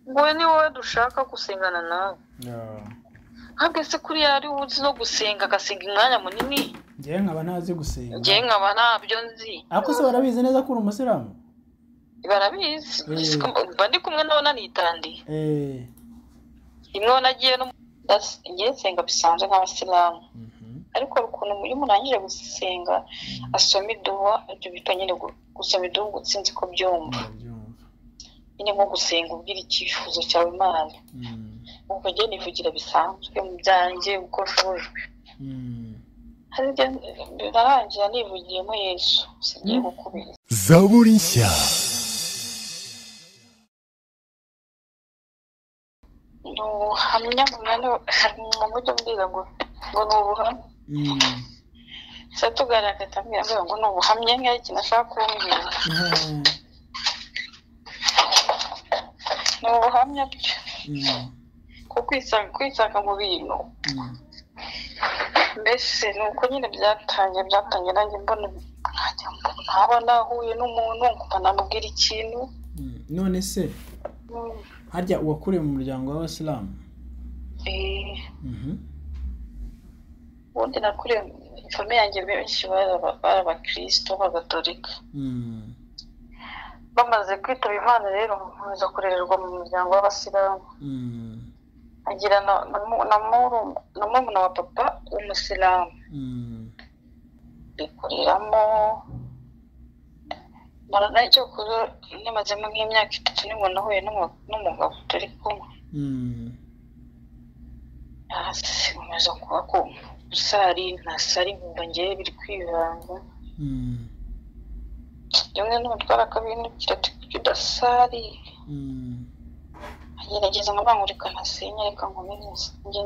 wowe ni wowe dushaka gusengana nawe ntabwo se kuriya ari wowe uzi no gusenga agasenga umwanya munini ngewe nkaba ntazi gusenga ngewe nkaba ntabyo nzi ariko se barabizi neza ko uri umusilamu barabizi Mm. mba ndi kumwe nawe nanitandiye eee rimwe nagiye no ngiye nsenga bisanzwe nk'abasilamu ariko hari ukuntu iyo umuntu arangije gusenga asoma iduha ibyo bita nyine gu- gusoma iduha ngo utsinzi ko byumva ndabyumva nyine nko gusenga ubwira icyifuzo cyawe imana Mm. ubwo njye nivugira bisanzwe mu byanjye uko nshoboje Mm. hari igihe birarangira nivugiyemo yesu sigiye gukubira zaburi nshya ni ubuhamya umunani hari mu buryo mbwira ngo ngo ni ubuhamya Mm. se tugaragaza ambwira ambwira ngo ni ubuhamya nk'aho ikintu ashaka kumbwira Ah. ni ubuhamya bwe Mm. ko kwisanga kwisanga mu bintu Mm. mbese ni uko nyine byatangiye byatangiye nanjye mbona nkajya mbona- nkaba nahuye n'umuntu nkumva namubwira ikintu Mm. none se mm, harya uwakuriye mu muryango w'abasilamu eh, Mhm. ubundi nakuriye fome yanjye benshi bari aba- bari abakirisito b'agatolika Mm. bamaze kwitaba imana rero nkomeza kurererwa mu muryango w'abasilamu Mm. agira na na mu- na muru- na murumuna wa papa w'umusilamu Mm. bikoreramo marana icyo kuzo namazemo nk'imyaka itatu nibwo nahuye n'umu- n'umugabo turi kumwe Mm. hasi nkomeza kuba ko usari ntasari nkumva ngewe biri kwivanga Mm. rimwe n'umutwara akabinukira ati kuki udasari Mm. agerageza nkabangurika ntasenye reka nkume njye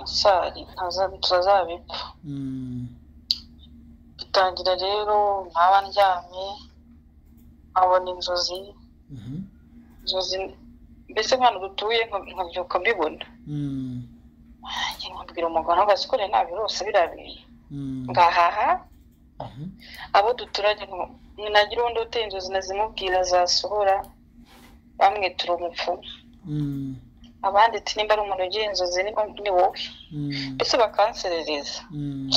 nsari ntaza- tutazabipfa Mm. bitangira rero nkaba ndyamye nkabona inzozi Mhm. inzozi mbese nk'ahantu dutuye nka- nkabyuka mbibona Mm. Njye nkabwira umugabo ahagaze ko rero nabirose biriya bintu Mm. ngahaha Mhm. abo duturanye nko- nagira ubundi uteye inzozi nazimubwira zasohora bamwitura umupfumu Mm. abandi ati nimba ari umuntu ugira inzozi niba ni wowe Mm. mbese bakanserereza Mm.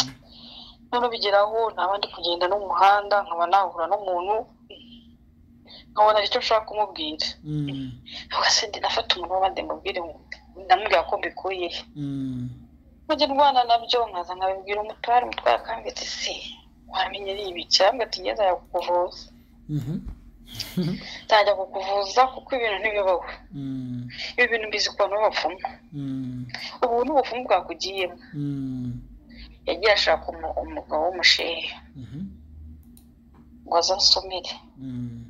noneho bigeraho naba ndi kugenda n'umuhanda nkaba nahura n'umuntu nkabona hari icyo nshaka kumubwira Mm. ubwo ndi nafata umuntu w'abandi mubwire ndamubwira ko mbikuye he Mm. mujya ndwana nabyo nkaza nkabibwira umutware umutware akambwira ati si wamenye ari ibi cyangwa ati ngeze ajya kukuvuza Mhm. ntajya kukuvuza kuko ibintu ntibibaho Mm. ibi bintu mbizi ku bantu b'abapfumu Mm. ubu ni ubupfumu bwakugiyemo Mm. yagiye ashaka umu- umugabo w'umushehe Mhm. ngo aze ansomere Mm.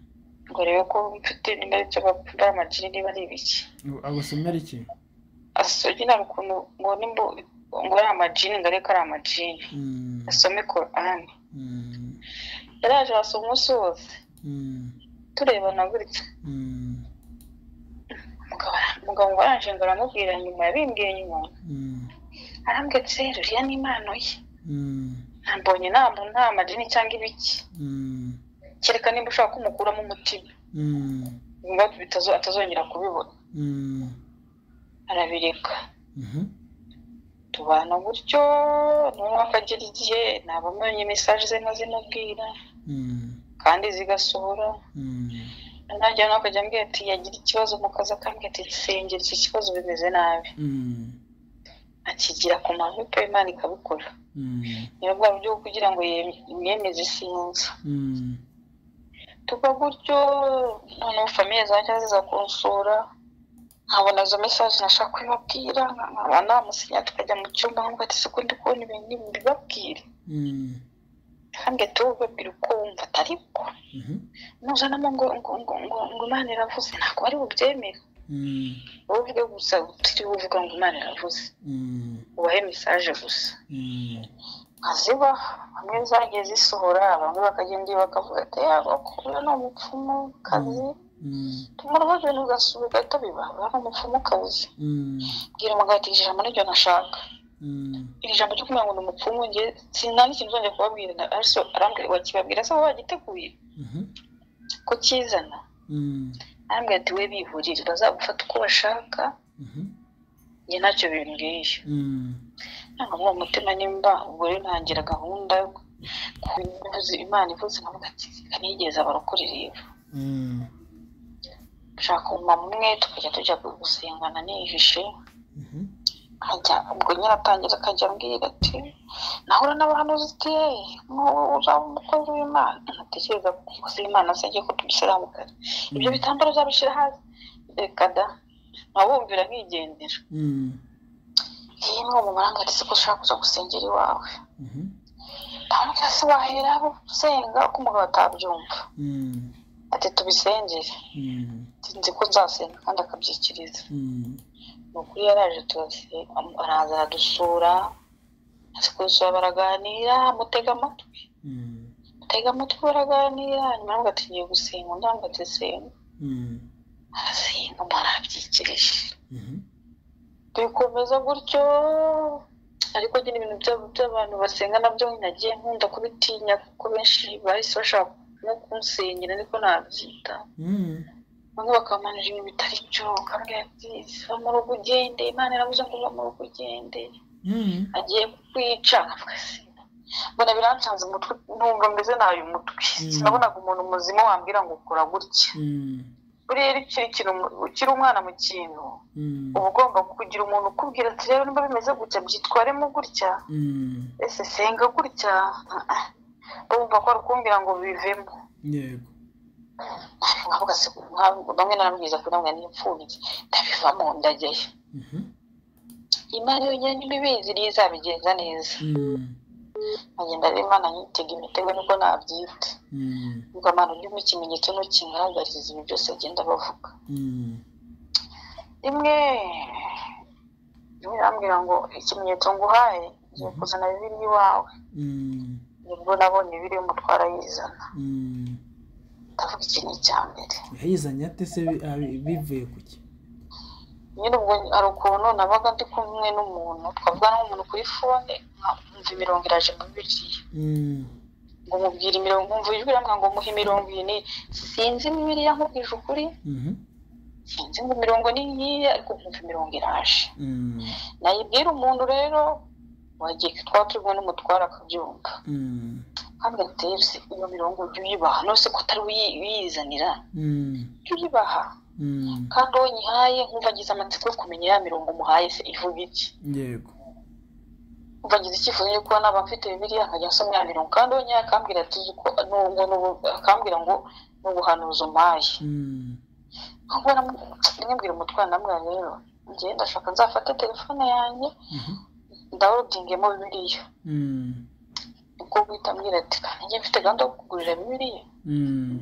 ngo arebe ko mfite nimba ari ibyo bakunda amagini niba ari ibiki agusomera iki asogina hari ukuntu ngo nimba ngo ari amagini ngo arebe ko ari amagini Mm. asome korani Mm. yaraje arasoma umunsi wose Mm. turebana gutya Mm. umugabo umugabo ngo aranje ngo aramubwira nyuma yabimbwiye nyuma Mm. arambwira ati rero uriya ni impano ye Mm. nambonye nta muntu nta madini cyangwa ibiki Mm. kereka nimba ushaka kumukuramo umutima Mm. niba bitazo- atazongera kubibona Mm. arabireka Mhm. tubana gutyo noneho akagera igihe naba amenye mesaje ze nkazimubwira Mm. kandi zigasohora Mm. nanjye nawe akajya ambwira ati yagira ikibazo mu kazi akambwira ati sengera iki kibazo bimeze nabi Mm. akigira ku manywa pe imana ikabikora Mm. ni bwa buryo bwo kugira ngo yem- yemeze isinzi Mm. tuba gutyo noneho famiye zanjye ziza kunsura nkabona izo mesaje nashaka kubibabwira nkaba namusinya tukajya mu cyumba nkumva ati siko ndi kubona ibintu n'ibi mbibabwire Mm. kandi tuba ubabwira uko wumva atari ko Mhm. nuzanamo ngo ngo ngo ngo ngo imana iravuze ntabwo bari bubyemere Mm. wowe uvuge gusa utiriwe uvuga ngo imana iravuze Mm. ubahe mesaje gusa Mm. nkaziba bamwe zagiye zisohora bamwe bakagenda iyo bakavuga ati yaba kuba ni umupfumu kazi Mm. tumara ibintu ugasubira ugahita bibaha ni umupfumu kabuze Mm. bwira umugabo ati iri jambo niryo nashaka Mm. iri jambo ryo kumenya ngo ni umupfumu nge sinta n'ikintu uzongera kubabwira na- ariko arambwira wakibabwira se wowe wagiteguye Mhm. ko kizana Mm. arambwira ati we bihurire bazagufata uko bashaka mhm, njye ntacyo bimbwiye mm, ntabwo uwo mutima nimba ubwo rero ntangira gahunda yo kuvuza imana ivuze nkavuga ati reka nigeze abarokore rero mm, ushaka umumama umwe tukajya tujya gusengana nihishe mhm, ajya ubwo nyine atangira akajya ambwira ati nahura n'abahanuzi uti yeee nk'ubu uzaba umukozi w'imana ntatekereza ko umukozi w'imana se agiye kutumusiramukazi ibyo bitambaro byabishyira hasi reka da nkabumvira nkigendera mm, iyi ni umumaranga ati siko ushaka kuza gusengera iwawe mhm, ndamubwira se wahera usenga uko umugabo atabyumva mm, ati tubisengere mm, Ati, nzi ko nzasenga kandi akabyikiriza mm, ni ukuri yaraje turase araza aradusura azi kudusura baraganira mutega amatwi mm, mutega amatwi baraganira nyuma aravuga ati ngiye gusenga undi aravuga ati senga mm, arasenga umuntu arabyikirije mhm, bikomeza gutyo ariko nyine ibintu byabo by'abantu basenga nabyo nagiye nkunda kubitinya kuko benshi bahise bashaka nko kunsengera ariko nabyita mm, bamwe bakamanira ibintu bitari byo bakambwira ati va mu rugo ugende imana iravuze ngo va mu rugo ugende mm, agiye kukwica nkavuga se mbona birancanze umutwe numva mbese nayo umutwe Mm. sinabonaga umuntu muzima wambwira ngo ukora gutya mm, buriya iyo ukiri ikintu mu- ukiri umwana mu kintu mm, uba ugomba kugira umuntu ukubwira ati rero niba bimeze gutya byitwaremo gutya mm, ese senga gutya Ah, ah. urumva ko ari ukumbwira ngo bivemo yego nkavuga se nka- bamwe narambwiriza ko namwe n'imfubyi ndabivamo ndajyayo mhm, imana yonyine niba ibizi niyo izabigenza neza mm, nkagenda rero imana nyitega imitego niko nabyita mm, ubwo abantu urimo ikimenyetso ntukingaragariza ibi byose agenda bavuga mm, rimwe rimwe arambwira ngo ikimenyetso nguhaye ngiye kuzana bibiri iwawe mm, nibwo nabonye bibiri y'umutwara yizana mm. ndavuga iki ni icya mbere yayizanye ate se bi- abi- bivuye ku ki nyine ubwo hari ukuntu nabaga ndi kumwe n'umuntu twavugana nk'umuntu kuri fone nkumva imirongo iraje mu bibiliya Mm, ngo mubwire imirongo nkumva ijwi riramwira ngo muhe imirongo iyi ni sinzi bibiliya nkubwije ukuri mhm, sinzi ngo imirongo ni nkiyi ariko nkumva imirongo iraje mm, nayibwira umuntu rero wagiye twaba turi kumwe n'umutware akabyumva mm, kandi gatebse iyo mirongo ujye uyibaha nose ko atari uyi- uyizanira mm, ujye uyibaha mm, kandi uwo nyihaye nkumva agize amatsiko yo kumenya ya mirongo umuhaye se ivuga iki yego umva agize icyifuzo cyo kuba naba mfite bibiliya nkajya nsoma ya mirongo kandi uwo nyihaye akambwira ati uzi ko nubwo nubu- akambwira ngo ni ubuhanuzi umpaye Mm, ahubwo namubwira umutwara namubwira rero njye ndashaka nzafate telefone yanjye mhm, ndawudingemo bibiliya mm, niko guhita ambwira ati kandi njye mfite gahunda yo kugurira bibiliya mm,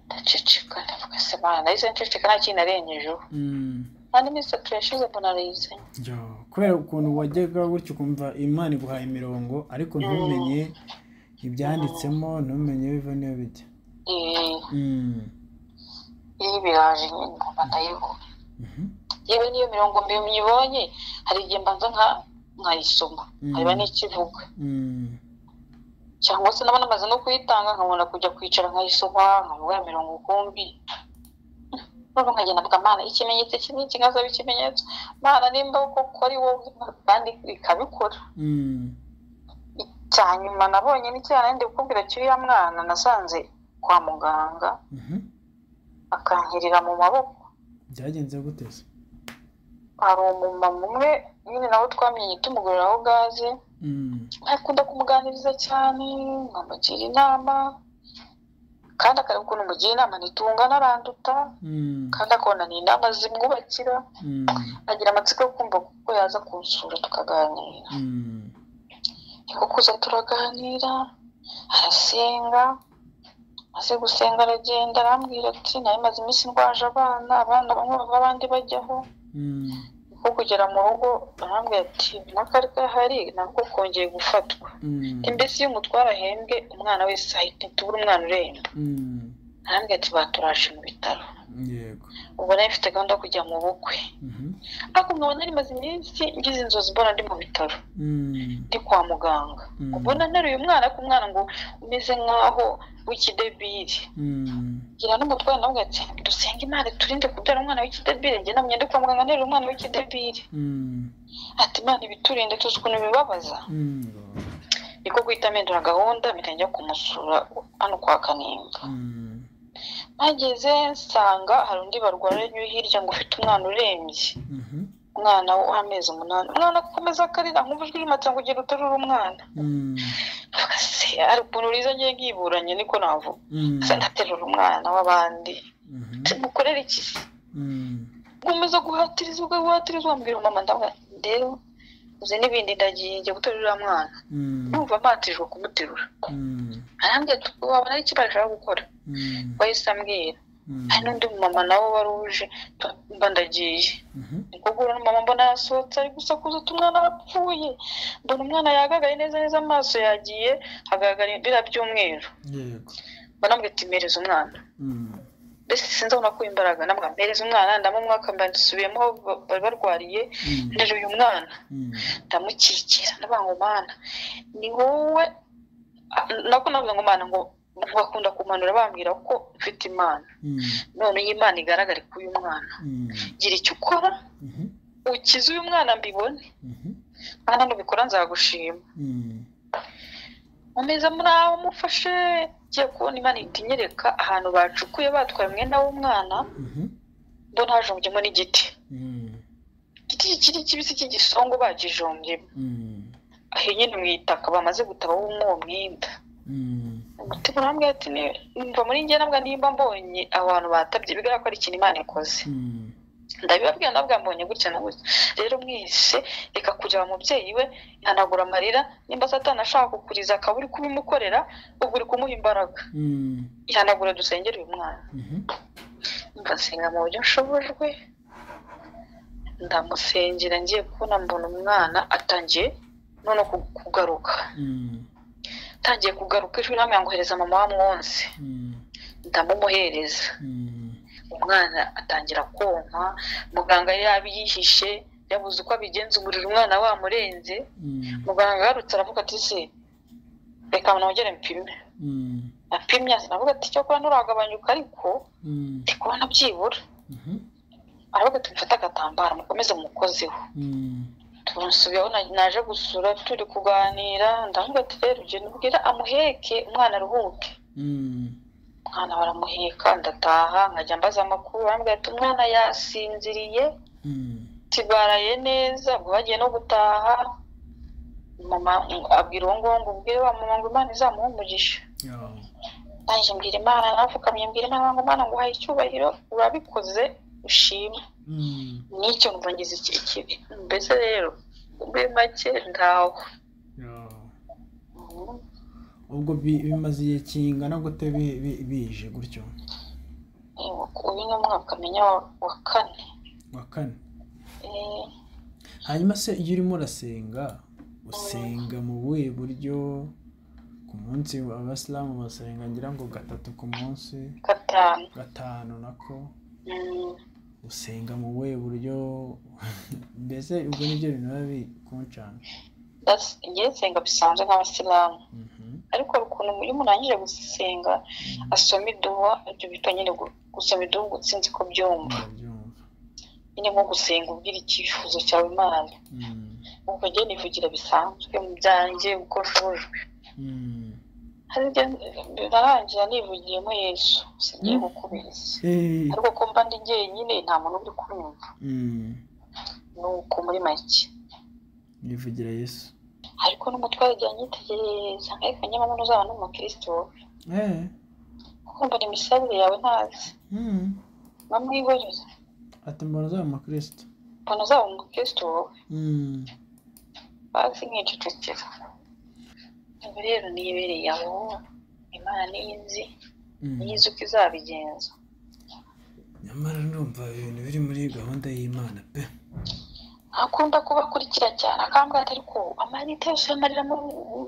ndaceceka ndavuga se mana nahise nceceka nta kintu narengejeho mm. kandi iminsi itatu yashize mbona arayizanye Yo, kubera ukuntu wajyaga gutya ukumva imana iguhaye imirongo ariko ntumenye ibyanditsemo ntumenye biva n'iyo bijya Eh, Mm, iyi biraje nyine ngomba ndayibona mhm, yewe n'iyo mirongo mbibonye hari igihe mbanza nka- nkayisoma nkareba n'ikivuga mm, cyangwa se naba namaze no kuyitanga nkabona kujya kwicara nkayisoma nkavuga ya mirongo ukumbi noneho nkagenda mvuga mana ikimenyetso kimwe kigaza ikimenyetso mana nimba koko ari wowe kandi ikabikora mm, cya nyuma nabonye ni cya nandi kukubwira cy'uriya mwana nasanze kwa muganga mhm. akankirira mu maboko byagenze gute se hari umumama umwe nyine nawe twamenye tumugurira aho gaze Mm, akunda kumuganiriza cyane nkamugira inama kandi akareba ukuntu mugira inama ntitungana aranduta mm, kandi akabona ni inama zimwubakira mm, agira amatsiko yo kumva kuko yaza kunsura tukaganira mm, niko kuza turaganira arasenga maze gusenga aragenda arambwira ati nawe maze iminsi ndwaje abana abana bamwe bava abandi bajyaho mm, nko kugera mu rugo arambwira ati n'akari gahari nabwo kongeye gufatwa mm, mbese iyo umutwara ahembwe umwana wese ahita ntitubure umwana uremba mm. arambwira ati baturaje mu bitaro yego ubwo nawe mfite gahunda yo kujya mu bukwe Mhm, ariko nkabona rimaze iminsi ngize inzozi mbona ndi mu bitaro mm, ndi kwa muganga Mm. ubona nteruye umwana ariko umwana ngo umeze nk'aho w'ikidebiri mm, ngira n'umutwaro nawe ati dusenge imana iturinde kubyara umwana w'ikidebire njye namwe ndi kwa muganga nterura umwana w'ikidebire Mm, ati imana ibiturinde tuzi ukuntu bibabaza mm, niko guhita mpindura gahunda mpita njya kumusura hano kwa kanimba mm, mpageze nsanga hari undi barwaranye uri hirya ngo ufite umwana urembye mhm, umwana w'amezi umunani umwana akomeza akarira nkumva ijwi rimatse ngo ugenda uterura umwana mm, Mvuga, "Se, hari ukuntu riza ngiye nkiburanye niko navuga mm, se ndaterura umwana w'abandi mhm, se mukorere iki se mm, gukomeza guhatiriza ugahatiriza wambwira mama ndavuga nti, rero uzi n'ibindi ndagiye njya guterura uriya mwana mm, numva mpatirijwe kumuterura mm, arambwira ati wabona ari ikibazo ushaka gukora mm, wahise ambwira mm, hari n'undi mama nawe wari uje tu- mba ndagiye mhm, niko guhura n'umumama mbona yasohotse ari gusakuza ati umwana arapfuye mbona umwana yagagaye neza neza amaso yagiye hagaragara ibira by'umweru yego banambwira ati mpereza umwana Mm, mbese sinzi aho nakuye imbaraga namwe mpereza umwana ndamumwaka mba ndisubiyemo aho ba- bari barwariye mm, ndera uyu mwana mm, ndamukikira ndavuga ngo mana ni wowe Ah, nako navuga ngo mana ngo bakunda kumanura bambwira ko mfite imana mm, none iyi imana igaragare kuri uyu mwana mm, gira icyo ukora mhm, ukize uyu mwana mbibone mhm, mana nubikora nzagushima mm, umeze muri aho umufashe ngiye kubona imana ihita inyereka ahantu bacukuye batwaye umwenda w'umwana mhm, mbona hajombyemo n'igiti mm, igiti kikiri kibisi cy'igisongo bagijombyemo mm, aho nyine mu itaka bamaze gutaba w'umwo mwenda mm, umutima urambwira ati "Ne- numva muri njye nabwa nimba mbonye abantu batabye bigaragara ko ari ikintu imana ikoze mm, ndabibabwira nabwa mbonye gutya na gutya rero mwese reka kureba umubyeyi we ihanagura amarira nimba satani ashaka kukuriza akaba uri kubimukorera uba uri kumuha imbaraga mm, ihanagura dusengere uyu mwana mhm, mbasenga mu buryo nshobojwe ndamusengera ngiye kubona mbona umwana atangiye none ku- kugaruka mm, atangiye kugaruka ijwi namwe yangohereza mama wamwonse mm, ndamumuhereza mm, umwana atangira konka muganga yari yabiyihishe yabuze uko abigenza umuriro umwana wamurenze mm, muganga agarutse aravuga ati se reka nongere mpime mm, apimye aravuga ati cyokora nturagabanyuka ariko mm, ndi kubona byibura mhm, aravuga ati mfate agatambaro mukomeze mukozeho mm, tumusubiyeho na- naje gusura turi kuganira ndavuga ati rero ugenda ubwira amuheke umwana aruhuke mm, umwana baramuheka ndataha nkajya mbaza amakuru arambwira ati umwana yasinziriye mm, ati baraye neza ubwo bagiye no gutaha mama ngo- abwira uwo nguwo ngo ubwire wa mama ngo imana izamuhe umugisha yeah, nanjye mbwira imana napfukamye mbwira imana ngo imana nguhaye icyubahiro urabikoze ushima mm, n'icyo mva ngize ikiri kibi mbese rero muri make ntaho yeah. ubwo bi- bimaze igihe kingana gute bi- bi- bije gutyo uyu ni umwaka menya wa- wa kane wa kane Eh, hanyuma se iyo urimo urasenga usenga mu buhe buryo ku munsi abasilamu basenga ngira ngo gatatu ku munsi gatanu gatanu nako Mm, usenga mu buhe buryo mbese ubwo nibyo bintu biba bikuncana that's- njye nsenga bisanzwe nk'abasilamu Mhm, ariko hari ukuntu iyo umuntu arangije gusenga asoma iduha ibyo bita nyine gu- gusoma iduha ngo utsinzi ko byumva ndabyumva nyine nko gusenga ubwira icyifuzo cyawe imana Mm, ubwo njye nivugira bisanzwe mu byanjye uko nshobojwe mm. hari igihe birarangira nivugiyemo yesu singiye Mm. gukubeshya Eh, ariko ko mba ndi jyenyine nta muntu uri kunyumva mm, nuko muri make nivugira yesu ariko n'umutware igihe anyitegereza nkareka nyamara ntuzaba n'umukristo wowe eh kuko mbona imisabire yawe ntazi mm. bamwihoreze ati mbona uzaba umukristo mbona uzaba umukristo wowe Mm, bazi nkicecekera ubu rero niyibereye aho imana niyo izi mm. niyo izi uko izabigenza nyamara ndumva ibintu biri muri gahunda y'imana pe akunda kubakurikira cyane akambwira ati ariko amarita yose amarira mu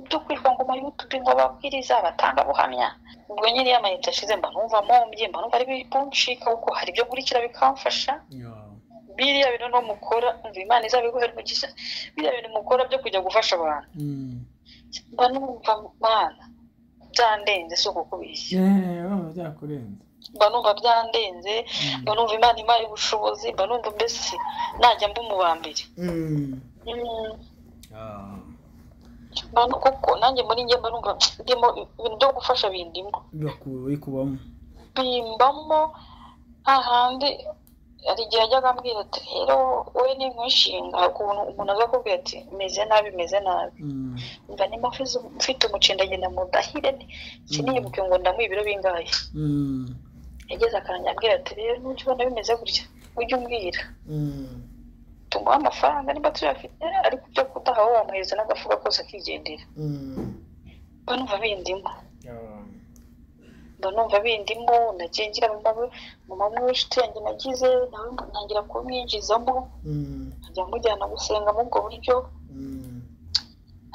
byo kwirirwa ngo mayutubi ngo ababwiriza abatangabuhamya ubwo nyine iyo amayinite ashize mba numva mombye mba numva ari bibuncika kuko hari ibyo nkurikira bikamfasha Yeah. biriya bintu no mukora umva imana izabiguhera umugisha biriya bintu mukora byo kujya gufasha abantu Mm. mba numva mana byandenze si ukukubeshya Yeah, urumva byakurenze mba numva byandenze mba numva imana imari ubushobozi mba numva mbese najya mba mu ba mbere Mm, mba nu- kuko nanjye muri njye mba numva ndimo ibintu byo gufasha bindimo biri kubamo bimbamo hahandi hari igihe ajyaga ambwira ati rero wowe ni nkwishinga hari ukuntu umuntu aza akubwira ati meze nabi meze nabi Mm, mba nimba mfize- mfite umucenda agenda mu dahire siniyibuke ngo ndamuha ibiro bingahe mm, yageze akanjya ambwira ati rero n'ujya ubona bimeze gutya ujye umbwira mm. tumuha amafaranga niba tuyafite ariko ibyo kudaha wowe wamuhereza n'agafuka kose akigendera mba numva bindimo Ah, mba numva bindimo nagiye ngira mama- mama mw'inshuti yanjye nagize nawe ntangira kumwinjizamo mm, nkajya mujyana gusenga muri ubwo buryo mm.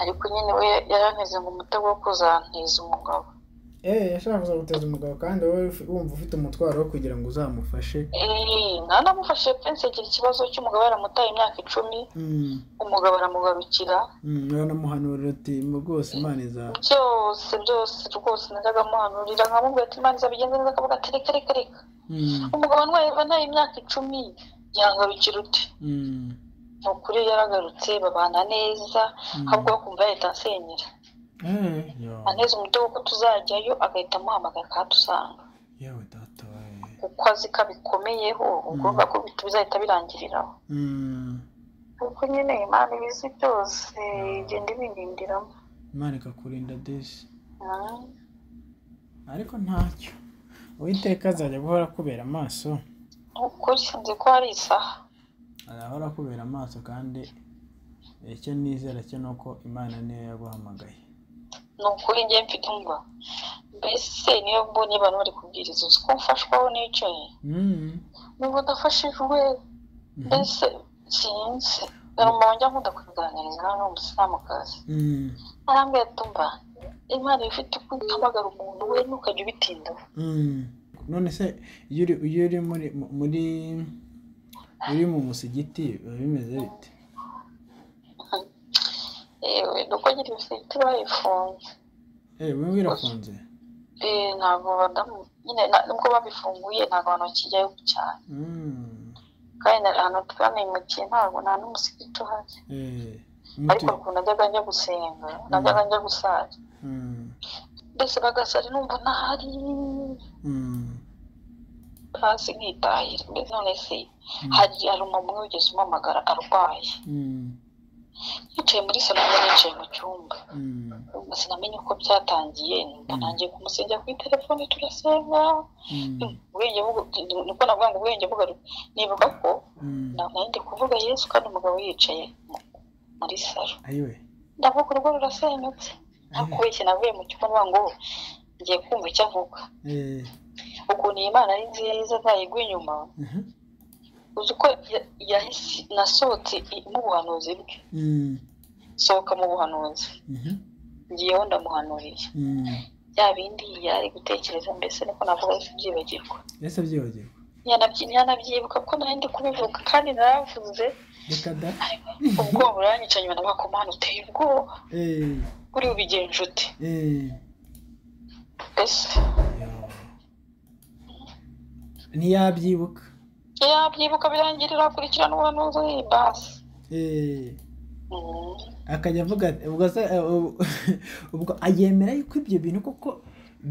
ariko nyine we yaranteze ngo umutego wo kuzanteza umugabo Eh, yashaka kuza guteza umugabo kandi wowe ufi- wumva ufite umutwaro wo kugira ngo uzamufashe Eh, ntanamufashe pe nsegera ikibazo cy'umugabo yaramutaye imyaka icumi Mm, umugabo aramugarukira mm, uranamuhanurira uti "Mu rwose imana iza byose byose rwose najyaga muhanurira nkamubwira ati imana izabigenza neza akavuga ati reka reka reka Mm, umugabo ntwaye nawe imyaka icumi yangarukira uti mm, ni ukuri yaragarutse babana neza mm. ahubwo akumva yahita ansenyera Eh, yo, aneza umutego ko tuzajyayo agahita amuhamagara akahatusanga yewe data we. kuko azi ko abikomeyeho ubwo Mm. bakubita bizahita birangiriraho Mm, kuko nyine imana ibizi byose igenda ibindindiramo imana ikakurinda desi Mm. ariko ntacyo uwiteka azajya guhora akubera amaso ukuri sinzi ko hari isaha arahora akubera amaso kandi icyo nizera cyo ni uko imana niyo yaguhamagaye ni ukuri njye mfite umva mbese niyo mbonye abantu bari kubwiriza uzi ko mfashwa aho nicaye Mm, niba udafashijwe mhm, mbese sinzi hari umuntu wanjye nkunda kubiganiriza nawe ni umusilamukazi mm, arambwira ati umva imana iba ifite ukuri ihamagara umuntu we ntukajya ubitindaho mm. none se iyo uri iyo uri muri mu- muri uri mu musigiti biba bimeze bite yewe ni uko nyine ibifite bayifunze eh wowe birafunze Eh, ntabwo badamu nyine na- nubwo babifunguye ntabwo abantu bakijyayo cyane Mm, kandi na- ahantu twamenyukiye ntabwo nta n'umusigiti uhari eh, ariko mutu- ukuntu najyaga njya gusenga najyaga njya gusara mm, mbese bagasara numva ntahari mm, hasi nkitahira mbese none se mm, hari hari umumwe wigeze umamagara arwaye mm, yicaye muri salo njye nicaye mu cyumba mm, Ubwo sinamenye uko byatangiye numva Mm. nangiye kumusengera kuri telefone turasenga mm, ubwenge bugu- niko navuga ngo ubwenge bugaruka nibuka ko mm. nari ndi kuvuga yesu kandi umugabo yicaye mu- muri salo ayiwe ndavuga urugo rurasenyutse nta ayiwe kubeshya navuye mu cyumba nvuga ngo ngiye kumva icyo avuga eh, ukuntu iyi mana ari nziza ntayigwa inyuma aha, uzi ko ya- yahise nasohotse i- mu buhanuzi bwe mm, sohoka mu buhanuzi mhm, ngiyeho ndamuhanuriye mm. bya bindi yari gutekereza mbese niko navuga yahise abyibagirwa ese byibagirwa Ntiyanabyi- ntiyanabyibuka ko nari ndi kubivuga kandi naravuze reka da ubwoba buranyica nyuma navuga ko mana uteye ubwoba eh, uri bubigenje ute eh. mbese Yo. ntiyabyibuka yabyibuka birangira akurikirana ubuhanuzi basi Eh, Mm. akajya avuga ati- ubwo se eh, ubu- ubwo ayemera yuko ibyo bintu koko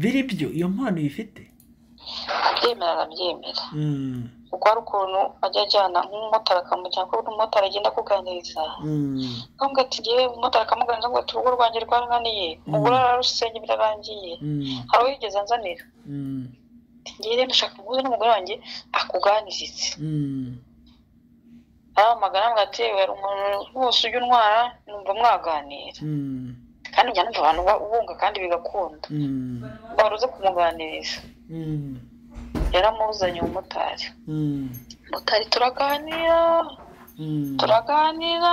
biri byo iyo mpano uyifite abyemera arabyemera Mm, kuko hari ukuntu ajya ajyana nk'umumotari akamujyana kuko umumotari agenda akuganiriza mm, ntabwo ati yewe umumotari akamuganiriza ngo ati urugo rwanjye rwarananiye umugore ararusenge birarangiye mm, hari uwo yigeze anzanira mm, Ati, ngewe rero ndashaka guhuza n'umugore wanjye akuganiritse mm. aramagana ambwira ati yewe hari umuntu wose ujya untwara numva mwaganira Mm, kandi njya numva abantu ba- bunga kandi bigakunda mm, wari uze kumuganiriza mm, yaramuzanye umumotari mm, umumotari turaganira mm. turaganira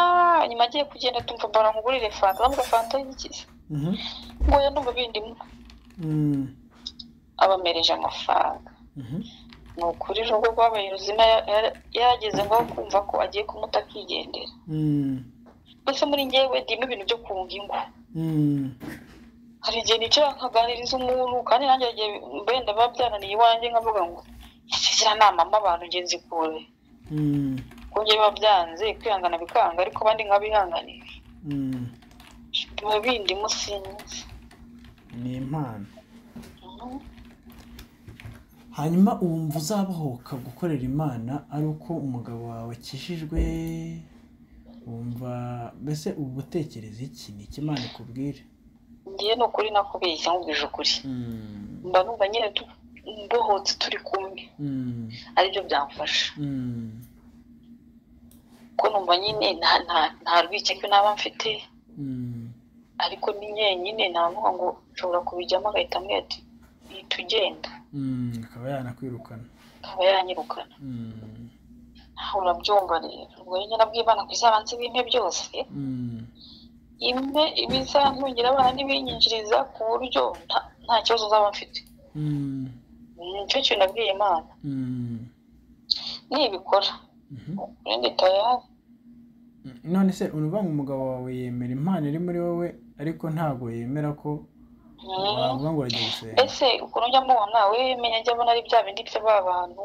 nyuma agiye kugenda tumva mbona nkugurire fanta ndamuga fanta y'igikiza Mhm, ngo ya ndumva bindimo mm, abamereje amafaranga mhm, ni ukuri urugo rwabaye ruzima ya- ya- yarageze ngaho kumva ko agiye kumuta akigendera mm, mbese muri ngewe ndimo ibintu byo kunga ingo mm, hari igihe nicara nkaganiriza umuntu kandi nanjye hari igihe wenda biba byananiye iwanjye nkavuga ngo ese ziriya nama mba abantu ngenzi kure Mm, kubyo biba byanze kwihangana bikanga ariko abandi nkabihanganisha mm. biba bindimo sinzi ni impano Mhm. hanyuma wumva uzabohoka gukorera imana ari uko umugabo wawe akijijwe wumva mbese uba utekereza iki ni iki imana ikubwira ngewe ni ukuri nakubeshya nkubwije ukuri Mm, mba numva nyine tu- mbohotse turi kumwe mm, aribyo byamfasha mm, ko numva nyine nta- nta- nta rwikekwe naba mfite mm, ariko ni nyenyine ntamuha ngo nshobora kubijyamo agahita ambwira ati "Ihita ugenda mm, akaba yanakwirukana akaba yanyirukana Mm, aho urabyumva rero ubwo nyine nabwibana ku bizabanze bimpe byose mm, imwe ibizantungira abana n'ibinyinjiriza ku buryo nta- nta kibazo nzaba mfite mm, nicyo kintu nabwiye imana mm, nibikora mhm. ubundi tayari none se uruvuga ngo umugabo wawe yemera impano iri muri wowe ariko ntabwo yemera ko wavuga ngo urajya gusenga ese ukuntu njya mubona we menya ajya abona ari bya bindi bya ba bantu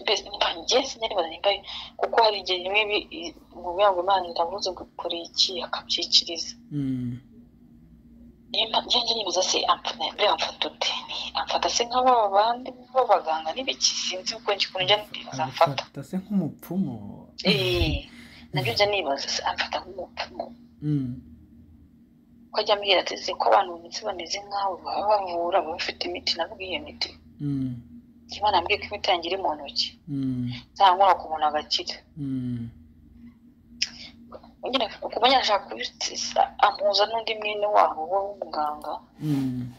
mbese mba njye sinaribaza nimba ari- kuko hari igihe rimwe bi- i- mubwira ngo imana iravuze ngo ikore iki akabyikiriza Mm, nimba njye njye nibaza se amfata mbere amfata ute amfata se nk'aba bandi b'abaganga n'ibiki sinzi uko njye ukuntu njya nibaza amfata agufata se nk'umupfumu Eh, nabyo njya nibaza se amfata nk'umupfumu Mm, ko ajya ambwira ati se ko abantu bameze bameze nkawe baba bavura baba bafite imiti navuga iyo miti mm, imana ambwiye ko imiti yanjye iri mu ntoki mm, nzanywera ku muntu agakira mm, nyine kumenya ashaka kubisiza ampuza n'undi mwene wabo we w'umuganga mm,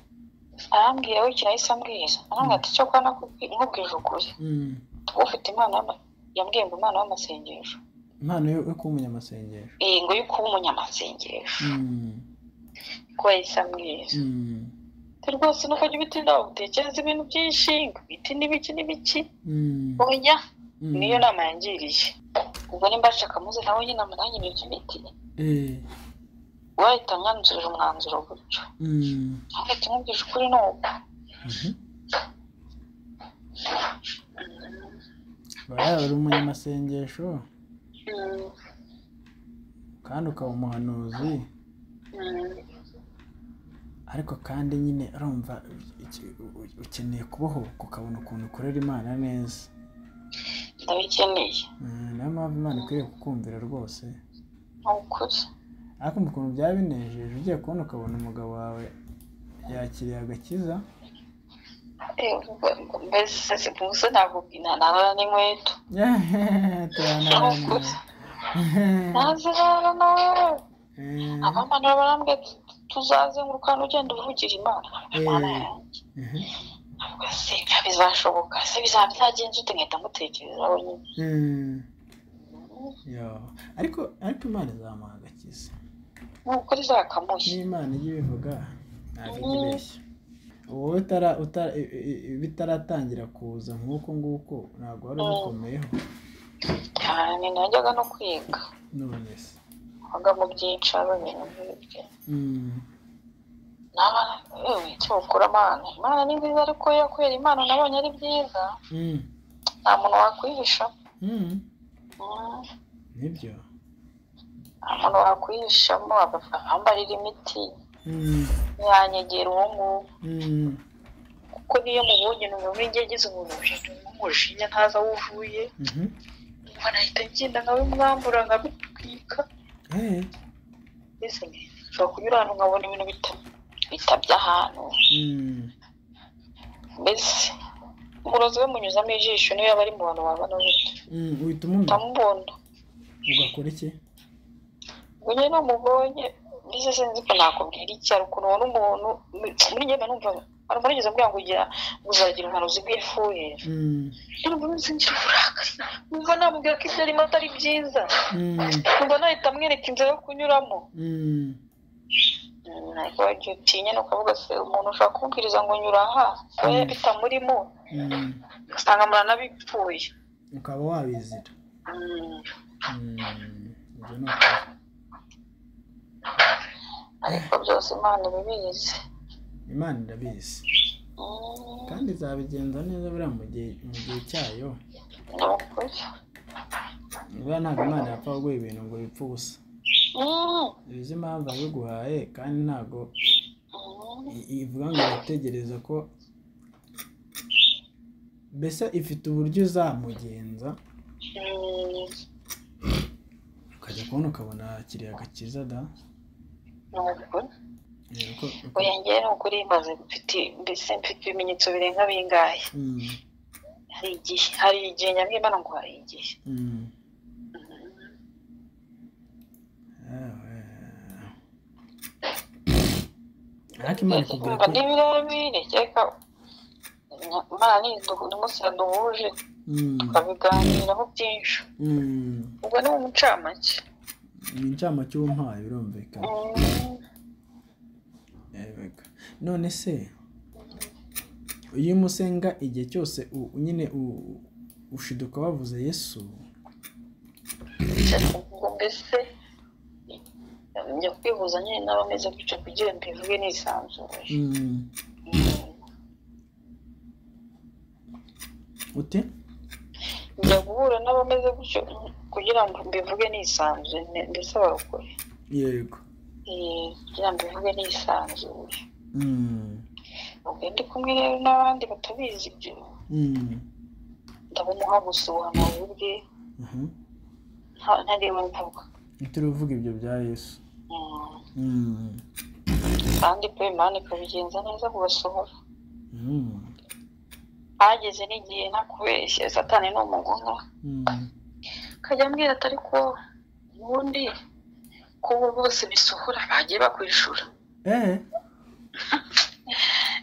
arambwira we ikintu ahise ambwira arambwira ati cyokora nakubwi- nkubwije ukuri mm. Kuba ufite imana y'ama- yambwiye ngo imana y'amasengesho impano yo yo kuba umunyamasengesho Eh, ngo yo kuba umunyamasengesho Mm, ko yahise ambwira mm, Ati, rwose nuko jya ubitindaho utekereza ibintu byinshi ngo ibiti n'ibiki n'ibiki mm, oya mm. niyo nama yangiriye ubwo nimba nshaka muze nawe nyine nanjye nibyo imiti Eh, wahita mwanzurira umwanzuro gutyo mm, Ati nkubwije ukuri ni uko mhm. Aba yaba ari umunyamasengesho Mm, kandi ukaba umuhanuzi mm. ariko kandi nyine urumva iki- u- ukeneye kubohoka ukabona ukuntu ukorera imana neza ndabikeneye Mm, niyo mpamvu imana ikwiriye kukumvira rwose ni ukuri ariko ukuntu byaba binejeje ugiye kubona ukabona umugabo wawe yakiriye agakiza Eh, mbese sipuse ntabwo ntarara n'inkweto turanarana ntazirara nawe abamanura barambwira ati tuzazenguruka hano ugenda uvugira imana Imana Eh. yanjye Ubwo se ibyo bizashoboka se bizaba byagenze ute nkahita mutekereza wenyine ariko ariko imana izamuha agakiza ni ukuri zakamushye n'imana ijya ibivuga ntabwo ijya ibeshya wowe utara utara i- i- i- bitaratangira kuza nk'uko nguko ntabwo wari ubikomyeho cyane najyaga no kwiga none se waga mu byicaro ibintu nk'ibyo Mm, n'abana yewe icyo ukura imana imana ni nziza ariko iyo kubera imana nabonye ari byiza mm, nta muntu wakwihisha mm, Mm. nibyo umuntu wakwihishamo ambarira imiti Mm, yanyegera uwo nguwo mm, kuko niyo mubonye numva igihe agize ubujiji umujinya ntazi aho uvuye mhm. numva nahita ngenda nkabimwambura nkabitwika Eh, mbese nshobora kunyura ahantu nkabona ibintu bita- bitabye ahantu mm, mbese umurozi we munyuzamo ijisho niyo yaba ari mu bantu wabana gutyo mm, uhita umumenya ndamubona ugakora iki ubwo nyine namubonye mbese sinzi ko nakubwira iki hari ukuntu ubona umuntu muri njyewe mba numva abantu barigeze mbwira ngo ugira uzagira umuhanuzi bw'ifuhira Mm, numva nzingira uburakari numva namubwira ko ibyo arimo atari byiza mm, numva nahita amwereka inzira yo kunyuramo mm, ariko wagiye utinya ni ukavuga se umuntu ushobora kumubwiriza ngo nyura aha oya bitamurimo mm. usanga amara n'abipfuye ukaba wabizira Mm. Mm, ibyo ni ukuri. ariko byose imana ibibizi imana irabizi Mm, kandi izabigenza neza buriya mu gihe mu gihe cyayo ni ukuri buriya ntabwo imana yapfa kuguha ibintu ngo bipfe ubusa Mm, uzi impamvu yabiguhaye kandi ntabwo mm, i- ivuga ngo irategereza ko mbese ifite uburyo uzamugenza mm, ukajya kubona ukabona kiriya gakiza da ni ukuri Eh, ko- ko- oya njyewe ni ukuri maze mfite mbese mfite ibimenyetso birenga bingahe Mm, hari igihe hari igihe nyamwimana ngo hari igihe mm. Mm, Ah, eh. ariko imana ikubwira umva ko ni birebire kereka imana ni umunsi yaduhuje Mm, tukabiganiraho byinshi mm. ubwo ni mu mucamake ni incamake umpaye birumvikana Mm, Yego. none se iyo umusenga igihe cyose u- nyine u- ushiduka wavuze yesu ubwo mbese njya kwihuza nyine n'abameze gutyo kugira ngo mbivuge nisanzuye Mm, ute njya guhura n'abameze gutyo kugira ngo mbivuge nisanzuye ne- mbese barokore yego Eh, kugira ngo mbivuge nisanzuye Mm, ubwo ndi kumwe rero n'abandi batabizi ibyo mm, ndabumuha gusa ubuhanuzi bwe aha. nta- ntariwe mvuga ntituruvuga ibyo bya yesu Mm, Mm, kandi pe imana ikabigenza neza kubasohora mm, hageze n'igihe ntakubeshye satani ni umugome mm. kajya ambwira ati ariko ubundi kubo bose bisohora bagiye bakwishura Eh,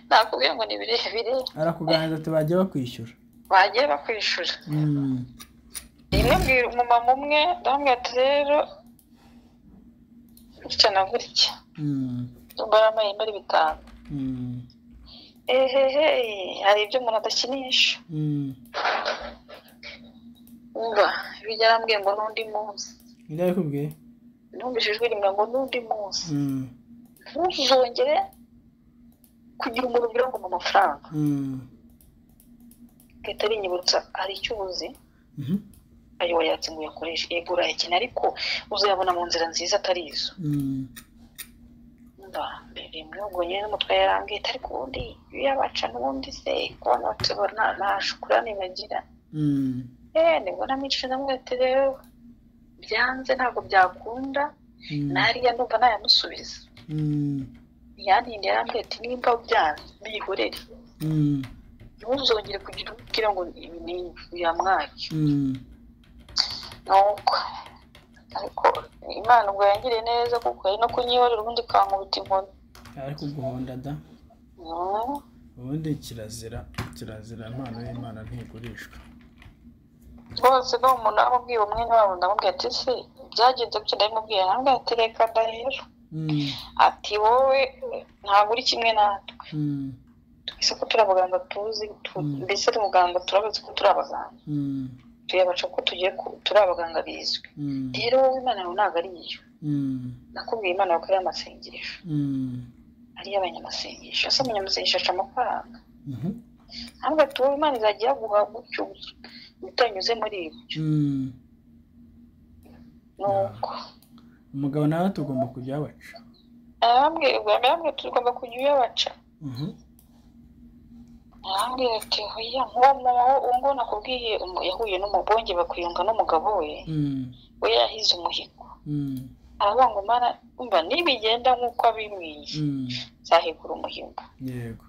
nakubwira ngo ni birebire arakuganiriza ati bajya bakwishyura bagiye bakwishura Mm, rimwe mbwira umumama umwe ndamubwira ati rero gutya na gutya mm, mbara amayimba ari bitanu mm, ehehe hari ibyo umuntu adakinisha mm. umva ibijya arambwiye ngo n'undi munsi Ni ryari kubwiye numvise ijwi rimwe ngo n'undi munsi Mm, ntuzongere kugira umuntu ugira ngo mu mafaranga mm. gahita rinyibutsa hari icyo ubuze Mhm, ayo wayatse ngo uyakoreshe yego urayakeneye ariko uzayabona mu nzira nziza atari izo mm. mba mbere mwihugu nyine n'umutwe yarangiye ariko ubundi iyo yabaca n'ubundi se ku bantu batubona nta- nta shukurani bagira Mm, eee nibwo namicisha ndamubwira ati rero byanze ntabwo byakunda mm, nariya ndumva nayamusubiza mm, yantinde yarambwira ati nimba byanze bihorere mm, ntuzongere kugira ubwira ngo ibi ni yamwaki mm. nuko ariko imana ubwo yangiriye neza kuko ari no kunyihorera ubundi ikankubita inkoni ariko guhonda da Mm, ubundi kirazira kirazira impano y'imana ntigurishwa rwose no umuntu namubwiye umwene wabo ndamubwira ati se byagenze gutya ndabimubwiye ndamubwira ati reka da rero Mm, ati wowe ntabwo uri kimwe natwe mm, twese ko turi abaganga tuzi tu- Mm. mbese turi muganga turabazi ko turi abaganga mm, tuyabaca ko tugiye ku- turi abaganga bizwi mm, rero wowe imana yawe ntabwo ari iyo mm, nakubwiye imana yawe ko ari amasengesho mm. ari iy'abanyamasengesho ese umunyamasengesho aca amafaranga Mhm, ntabwo ati wowe imana izajya iyaguha gutyo gusa utanyuze muri ibi mm. nuko umugabo nawe tugomba kujya baca arambwira arambwira tugomba kujya uyabaca arambwira ati hoya nk'uwo muho ngo nakubwiye umu- yahuye n'umubonge bakwiyunga n'umugabo we we yahize umuhigo aravuga ngo mana umva nibigenda nk'uko abimwiye nzahigura umuhigo yego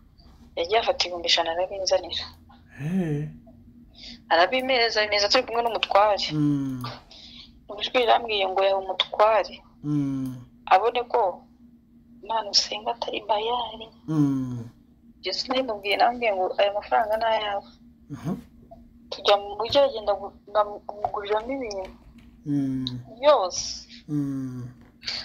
yagiye afata ibihumbi ijana arabinzanira Eh, arabimeza bimeza turi kumwe n'umutware mm, ijwi rirambwiye ngo yawe umutware mm, abone ko imana usenga atari bayari mm. yesu nabimubwiye nambwiye ngo aya mafaranga ni ayawe Aha, tujya mu mujyi aragenda gu- nka- nguriramo ibintu mm, byose mm.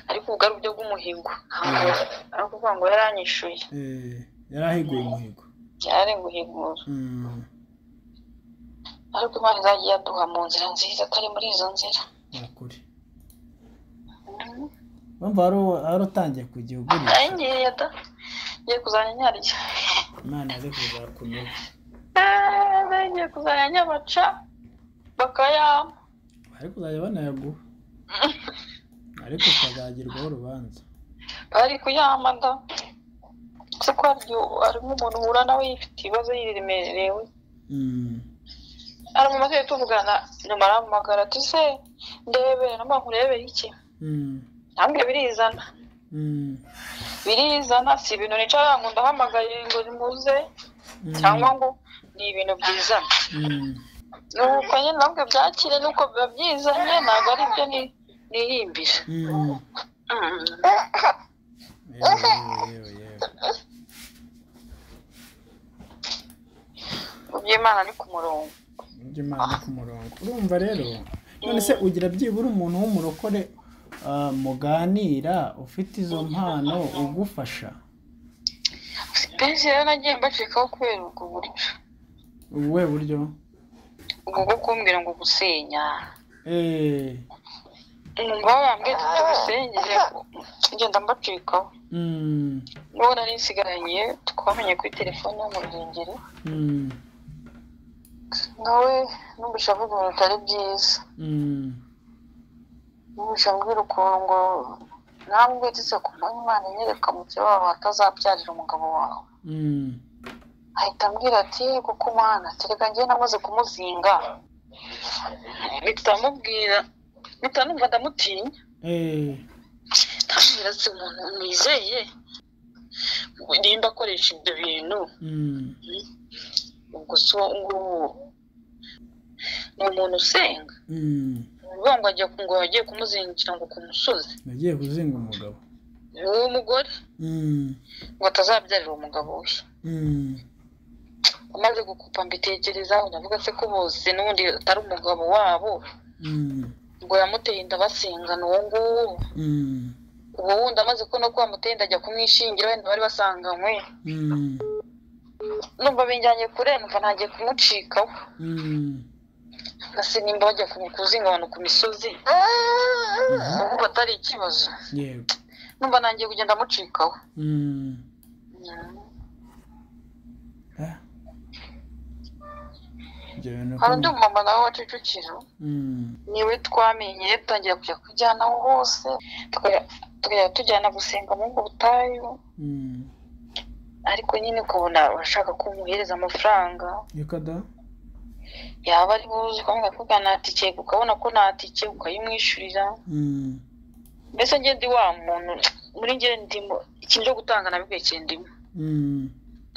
ariko ubwo ari uburyo bw'umuhigo ntabwo ari ukuvuga ngo yaranyishuye Eh, yari ahiguye umuhigo yari guhigura Mm, ariko imana izajya iyaduha mu nzira nziza atari muri izo nzira ni ukuri Mhm. wumva wari utangiye kujya ugurisha ngiye da ngiye kuzajya nyarya imana yaje kuzakunyura Eee, ngiye kuzajya nyabaca bakayampa bari kuzajya banayaguha ariko ukazagirwaho urubanza bari kuyampa da se ko hari igihe harimo umuntu uhura nawe yifite ibibazo yiremerewe Mm. aramamaze tuvugana nyuma arampamagara ati se ndebere namba nkurebere iki Mm. ntabwo birizana Mm. birizana si ibintu nicara ngo ndahamagaye ngo nimuze Mm. cyangwa ngo ni ibintu byizana Mm. nuko nyine nabwo byakire nuko biba byizanye ntabwo ari byo ni- niyimbije Mm. Mm. Yewe, yewe, yewe, yewe. mu by'imana ni ku murongo Ujye Imana iri ku murongo urumva rero none se ugira byibura umuntu w'umurokore ah, muganira ufite izo mpano ugufasha benshi rero nagiye mbacikaho kubera ubwo buryo ubuhe buryo ubwo bwo kumbwira ngo gusenya eee umva bambwiye ati gusengere ngenda mbacikaho mm, uwo nari nsigaranye twamenye kuri telefone y'umurengeri mm, nawe numvise avuga ibintu bitari byiza mm, numvise ambwira ukuntu ngo nawe ubwetse ku manywa imana inyereka mukeba wawe atazabyarira umugabo wawe mm, ahita ambwira ati kuko umwana kereka njyewe namaze kumuzinga bitamubwira bitanumva ndamutinya eee ndamubwira si umuntu nizeye nimba akoresha ibyo bintu mm, ubwo si uwo nguwo ni umuntu usenga mm. uvuga ngo agiye ngo agiye kumuzingukira ngo ku musozi nagiye kuzinga umugabo uwo mugore mm, ngo atazabyarira umugabo we mm, amaze gukupa mbitekerezaho ndavuga se ko bose n'ubundi atari umugabo wabo mm, ngo yamuteye inda basengana uwo nguwo mm, uwo wundi amaze kubona ko wamuteye inda ajya kumwishingira wenda bari basanganywe mm, numva binjyanye kure numva ntagiye kumucikaho mm. nasi nimba bajya ku- kuzinga abantu ku misozi ubu atari ikibazo yego numva nangiye kugenda amucikaho mm. Ah. Ibyo bintu hari undi ko- mumama nawe wa Kicukiro mm, niwe twamenye dutangira kujya kujyanaho hose tukajya tukajya tujyana gusenga mu ngo butayu mm. ariko nyine ukabona urashaka ko umuhereza amafaranga Yuko da? yaba ari buze ukamenya kuvuga nta tike ukabona ko nta tike ukayimwishyurira Mm, mbese njye ndi wa muntu muri njye ndimo ikintu cyo gutanga nabigakeye ndimo mm.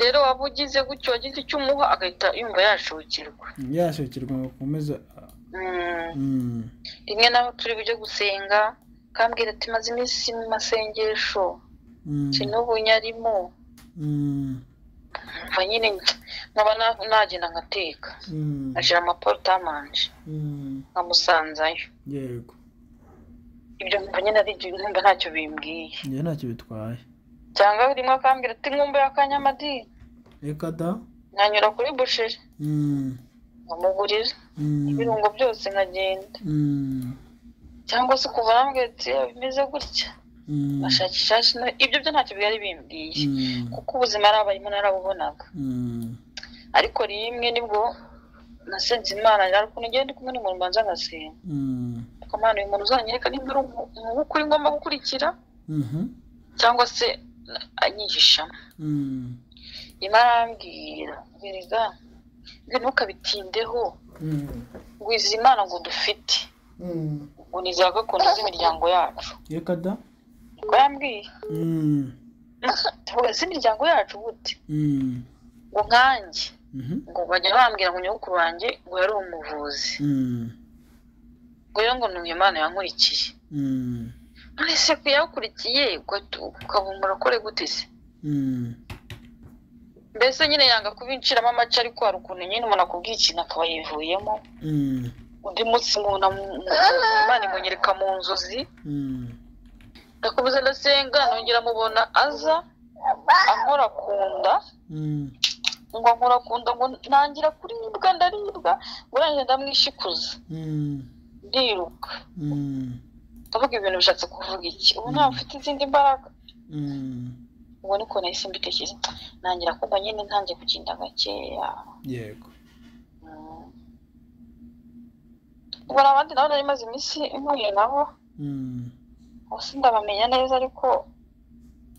rero waba ugize gutyo wagize icyo umuha agahita yumva yashukirwa yashakirwa ngo akomeze ah, Mm. mm. rimwe nawe turi bujye gusenga kambwira ati maze iminsi mu masengesho Mm, si n'ubu nyarimo mm, umva nyine nkaba na- nagenda ngateka mm, ashyira amaporutamanje mm. nkamusanzayo yego ibyo numva nyine ari ibyo numva ntacyo bimbwiye njye ntacyo bitwaye cyangwa rimwe akambwira ati nkumbe y'akanyamadi reka da nkanyura kuri busheri Mm, nkamugurira mm, ibirungo byose nkagenda mm, cyangwa se kuva arambwira ati "Eh, bimeze gutya mm, ashakisha hasi." ibyo byo ntacyo byari bimbwiye mm, kuko ubuzima ari abarimo narabubonaga mm. ariko rimwe nibwo nasenze imana ariko nigenda ndi kumwe n'umuntu mbanza ngasenga Mm, ariko imana uyu muntu uzanyereka nimba ari umu- umuhungu ukuri ngomba gukurikira mhm, cyangwa se na- anyihishamo mm, rimwe arambwira gereza ntukabitindeho mm, ngwiza imana ngo dufite mm. ngo ni za gakondo z'imiryango yacu Reka da? niko yambwiye Mm, tuvuga z'imiryango yacu gute mm, ngo nkanjye mhm, ngo bajya bambwira ngo nyogokuru wanjye ngo yari umuvuzi mm, ngo rero ngo ni imana yankurikiye mm, none se ko yakurikiye ukaba umurakore gute se mm. mbese nyine yanga kubinciramo amace ariko hari ukuntu nyine umuntu akubwiye ikintu akaba yivuyemo Mm, undi munsi nkuna imana imunyereka mu nzozi mm, ndakomeza ndasenga nongera mubona aza ankora ku nda mm, ngo ankora ku nda ngo ntangira kuribwa ndaribwa ngo nanjye ndamwishikuza mm, ndiruka mm, ndavuga ibintu bishatse kuvuga iki ubu ntabwo ufite izindi mbaraga Mm, ubwo niko nahise mbitekereza ntangira kumva nyine ntangiye kugenda gakeya yego Mm. ubwo hari abandi nabo nari maze iminsi impumye nabo Mm, bose ndabamenya neza ariko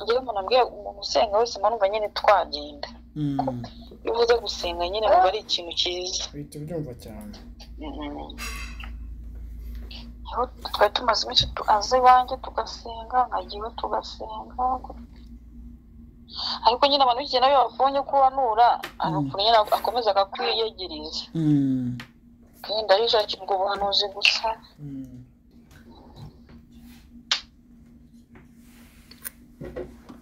ngewe umuntu ambwiye umuntu usenga wese mba numva nyine twagenda mm. iyo uvuze gusenga nyine biba ari ikintu cyiza uhita ubyumva cyane Mm. Aho twari tumaze iminsi tuaze iwanjye tugasenga nkajya iwe tugasenga ariko nyine abantu b'igihe nabo iyo babonye ko wanura hari Mm. ukuntu nyine akomeza akakwiyegereza Mm, kandi arishakira ubwo buhanuzi gusa mm.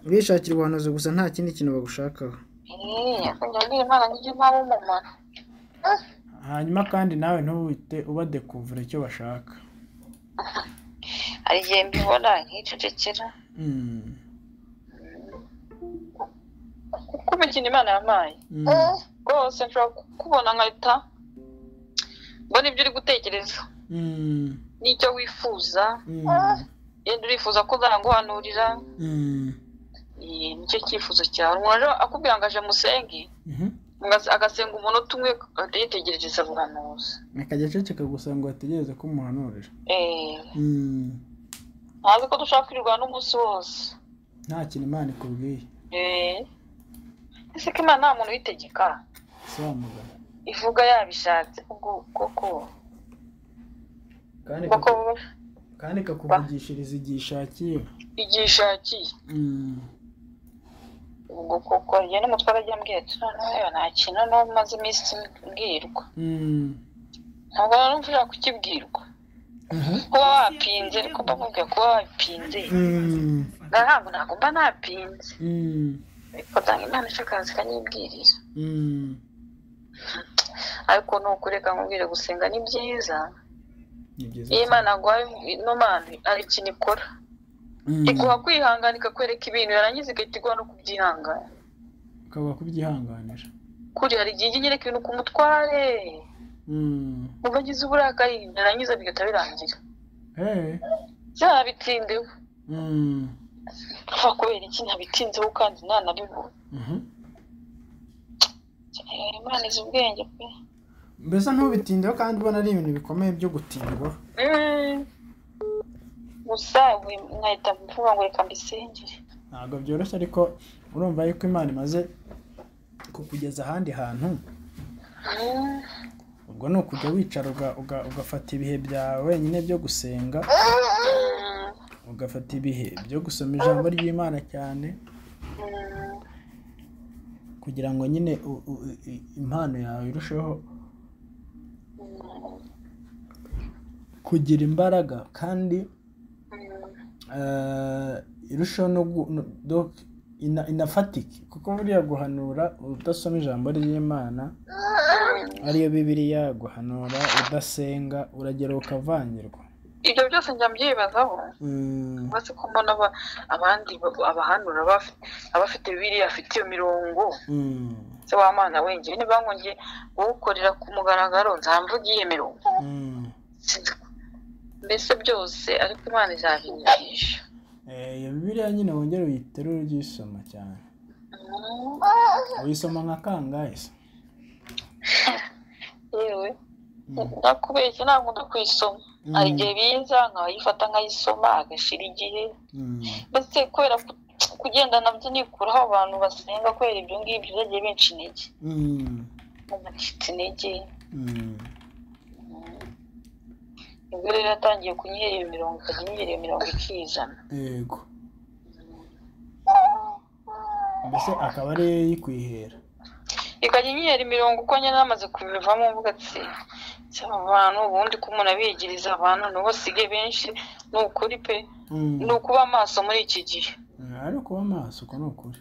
bishakira ubuhanuzi gusa nta kindi kintu bagushakaho Eh, akongera abwira imana nijye nta w'umumaro hanyuma kandi nawe ntubite ubadekuvura icyo bashaka hari igihe mbibona nkicecekera Mm, kuko imikino imana yampaye mm, rwose nshobora kukubona nkahita mbona ibyo uri gutekereza mm, n'icyo wifuza mm, yenda urifuza ko uzaguhanurira mm. Eh, nicyo cyifuzo cyawe umuntu rero akubwira ngo aje musenge Mhm. mugas- agasenga umunota umwe agahita yitegereza buhanuzi akajya aceceka gusa ngo ategereze ko umuhanurira Eh, Mm, ntazi ko dushaka kwirirwa n'umunsi wose nta kintu imana ikubwiye Eh, ese ko imana nta muntu uyitegeka sobanura ivuga yabishatse ubwo koko kandi koko kandi ikakuvugishiriza igihe ishakiye igihe ishakiye Mm, ubwo koko njye n'umutwe arajya ambwira ati noneho nta kintu n'ubu maze iminsi mbwirwa mm. ntabwo numva ushaka kukibwirwa Aha. kuba wapinze ariko mbamubwira kuba wapinze Mm, ntabwo ntabwo mba napinze mm, ariko ntabwo imana ishaka akazi kanyibwirira mm. ariko ni ukureka nkubwire gusenga ni byiza ni byiza iyo cyane. imana aguhaye ino mana hari ikintu ikora Mm. iguha kwihangana ikakwereka ibintu yarangiza igahita iguha no kubyihangana ukaba kubyihanganira kuri hari igihe ijya inyereka ibintu ku mutware Mm. mba ngize uburakari byarangiza bigahita birangira Hey. byarabitindeho Mm. kuva kubera iki ntabitinzeho kandi ntanabibura Mhm. Eh, imana izi ubwenge pe mbese ntubitindeho kandi ubona ari ibintu bikomeye byo gutindwa Mm. gusa we- nkahita mvuga ngo reka mbisengere ntabwo byoroshye ariko urumva yuko imana imaze kukugeza ahandi hantu Mm. ubwo ni ukujya wicara uga- uga- ugafata ibihe byawe wenyine byo gusenga Mm. ugafata ibihe byo gusoma ijambo ry'imana cyane Mm. kugira ngo nyine u- u- i- i- impano yawe irusheho Mm. kugira imbaraga kandi Mm. eh, irusheho no gu- no- do- ina- inafatike kuko buriya guhanura udasoma ijambo ry'imana ariyo bibiriya guhanura udasenga uragera ukavangirwa ibyo byose njya mbyibazaho Mm, uretse ko mbona aba- abandi ba- abahanura baf- abafite bibiri afite iyo mirongo mm, se w'amana wengere niba nkonge uwukorera ku mugaragaro nzamvuga iyo mirongo mm. Sinzi ko- mbese byose ariko imana izabinyigisha Eh, iyo bibiriya nyine wongere uyiterure uyisoma cyane Mm. uyisoma nka kangahe se yewe Mm, ndakubeshya ntabwo ndakwisoma Mm. hari igihe biza nkayifata nkayisoma agashira igihe mm, mbese kubera ku- kugenda nabyo nikuraho abantu basenga kubera ibyo ngibyo byagiye benshi intege mm, bacitse intege mm. ubwo rero yatangiye kunyihera iyo mirongo ikajya inyihera iyo mirongo ikizana yego mbese akaba ari yo yikwihera ikajya inyihera imirongo uko nyine namaze kubivamo mvuga ati "Ese aba bantu ubundi ko umuntu abiyegereza abantu nibo basige benshi ni ukuri pe Mm. ni ukuba amaso muri iki gihe Mm, ari ukuba amaso uko ni ukuri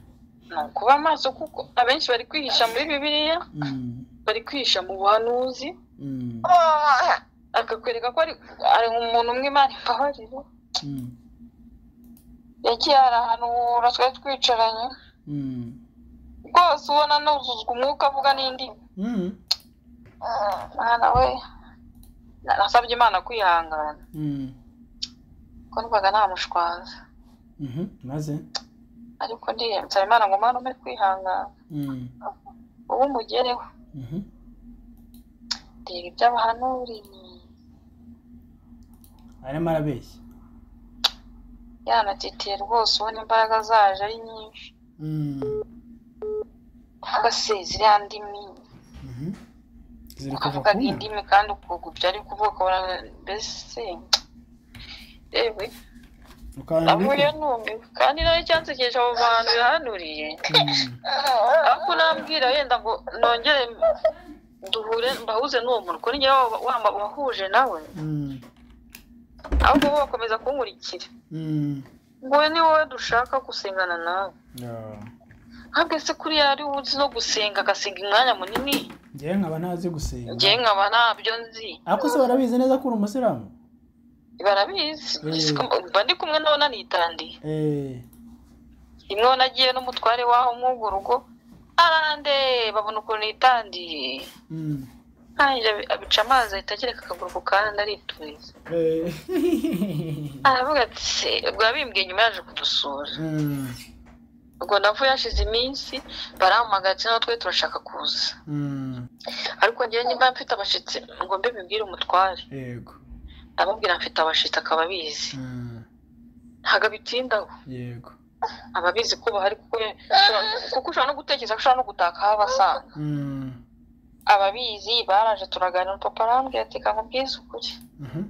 ni ukuba amaso kuko abenshi bari kwihisha muri bibiliya Mm, bari kwihisha mu buhanuzi mm, akakwereka ko ari ari umuntu umwe imana imbabarira mm, yagiye arahanura twari twicaranye mm, rwose ubona nuzuzwa umwuka avuga n'indimi mm, mwana we nasabye imana kwihangana mm, kuko numvaga nta mushwaza Mhm, maze ariko ndiye nsaba imana ngo mwana ume kwihangana Mhm, ubu umugereho mhm. reba ibyo abahanuriye arimo arabeshya yanatitiye rwose ubona imbaraga zaje ari nyinshi Mhm, uvuga se ziriya ndimi mhm. ziri kuva ukavuga ku mana indimi kandi ukugubya ari kuvuga ubona mbese yewe ukabona navuye numiwe kandi nawe cyansekeje abo bantu bihanuriye Mhm. ariko nambwira yenda ngo nongere duhure mbahuze n'uwo muntu kuri njyewe wa- wa- wahuje nawe Mhm, ahubwo bo bakomeza kunkurikira mhm. ngo we ni wowe dushaka gusengana nawe Yeah. ntabwo se kuriya ari we uzi no gusenga agasenga umwanya munini njyewe nkaba ntazi gusenga njyewe nkaba ntabyo nzi ariko se barabizi neza ko uri umusilamu barabizi Mm. mba ndi kumwe nawe nanitandiye Eh, rimwe nagiye agiye n'umutware w'aho mw'urwo rugo arandeba babona ukuntu yitandiye mhm. ntangira abica amazi ahita agereka akaguru ku kandi arituza Eh. aravuga ati ubwo yabimbwiye nyuma yaje kudusura Mhm, ubwo navuye hashize iminsi barampamagara ati natwe turashaka kuza mhm. ariko njyewe nimba mfite abashitsi ngo mbe bibwire umutware yego ababwira mfite abashitsi akaba abizi Mhm, ntabwo abitindaho yego aba abizi ko bahari kuko kuko ushobora no gutekereza ko ushobora no gutaka aho abasanga Mhm, ababizi baraje turaganira papa arambwira ati kangu bwiza ukuri mhm,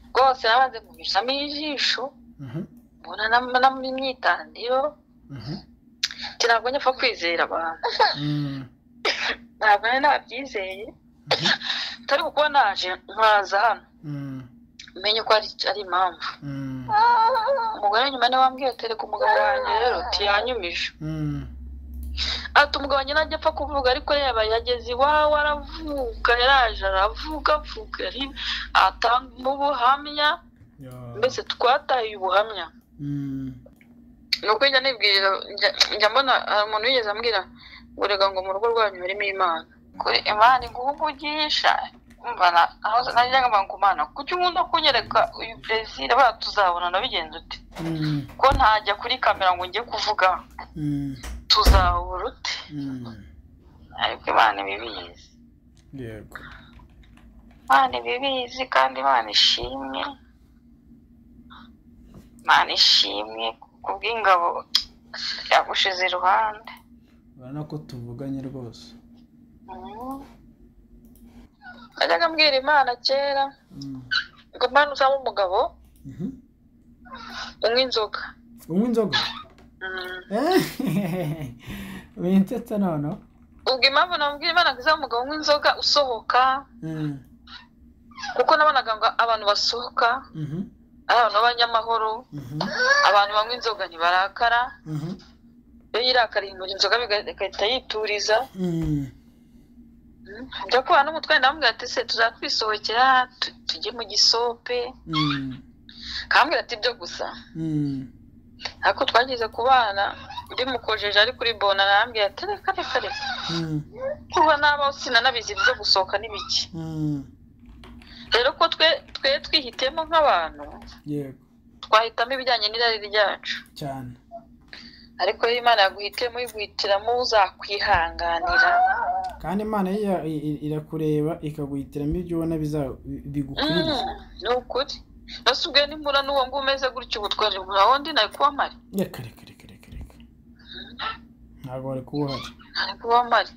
rwose nabanze kubishyiramo ijisho mhm, mbona nam- nam- imyitandiro mhm, ati ntabwo nyapfa kwizera abantu mhm, ntabwo nari nabyizeye atari kuko naje nkaza hano mhm, menye ko ari ari impamvu mhm, umugore nyuma niwe wambwiye ati reka umugabo wanjye rero ntiyanyumije mhm. ati umugabo wanjye najya apfa kuvuga ariko yaba yageze iwawe aravuga yaraje aravuga avuga ari- atanga ubuhamya Yeah. mbese twataye ubuhamya Mhm, ni uko njya nibwirira njya- njya mbona hari umuntu wigeze ambwira ngo rega ngo mu rugo rwanyu harimo imana kuri imana iguha umugisha mbana aho najya ngamba ngo mana kuki ukunda kunyereka uyu perezida bara tuzabonana bigenze ute mhm, ko ntajya kuri kamera ngo njye kuvuga mhm, tuzahura ute mhm. ariko imana ibibizi yego imana ibibizi kandi imana ishimwe imana ishimwe kubw'ingabo yagushize iruhande urabona ko tuvuganye rwose najyaga mbwira imana kera Mhm, ngo imana uzaba umugabo mhm. unywa inzoga unywa inzoga Mm. winsetse noneho ubwo impamvu nabwira imana ngo izaba umugabo unywa inzoga usohoka Mhm, kuko nabonaga ngo abantu basohoka mhm, ari abantu b'abanyamahoro mhm, abantu banywa inzoga ntibarakara mhm, iyo yirakariye imbere inzoga biga- igahita yituriza mhm. njya kubana n'umutware ndamubwira ati se tuzatwisohokera tu- tujye mu gisope Mhm, kambwira ati ibyo gusa mhm, ariko twageze kubana bimukojeje ari kuri bona arambwira ati reka reka reka mhm, kuba n'abaho sinanabizi byo gusohoka n'ibiki mhm. rero ko twe twe twihitemo nk'abantu yego twahitamo ibijyanye n'irari ryacu cyane ariko iyo imana yaguhitemo iguhitiramo uzakwihanganira kandi imana iya- i- i- irakureba ikaguhitiramo ibyo ubona biza- bi- bigukwiriye Mm, ni ukuri nasubiye n'imbura n'uwo ngo umeze gutya ubu twari aho ndi nari kuba mpari reka reka reka reka reka ntabwo wari kuba uhari nari kuba mpari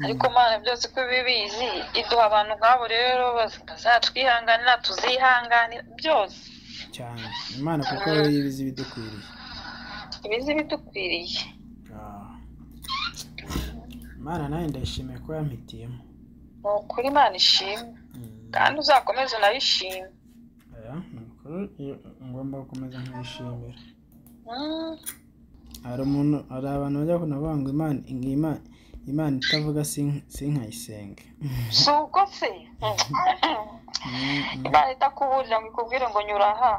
ariko mana byose ko ibibizi iduha abantu nk'abo rero baz- bazatwihanganira tuzihanganira byose cyane imana kuko ariyo ibizi ibidukwiriye ibizi bidukwiriye Ah. imana nawe ndayishimiye ko yampitiyemo ni ukuri imana ishimwe Mm. kandi uzakomeze unayishime Oya, ni ukuri, iyo- ngomba gukomeza nkayishimira Mm. hari umuntu hari abantu bajya kunavuga ngo imana ngo imana imana itavuga sin- sinkayisenge si uko se Mm, mm. imana itakuburira ngo ikubwire ngo nyura aha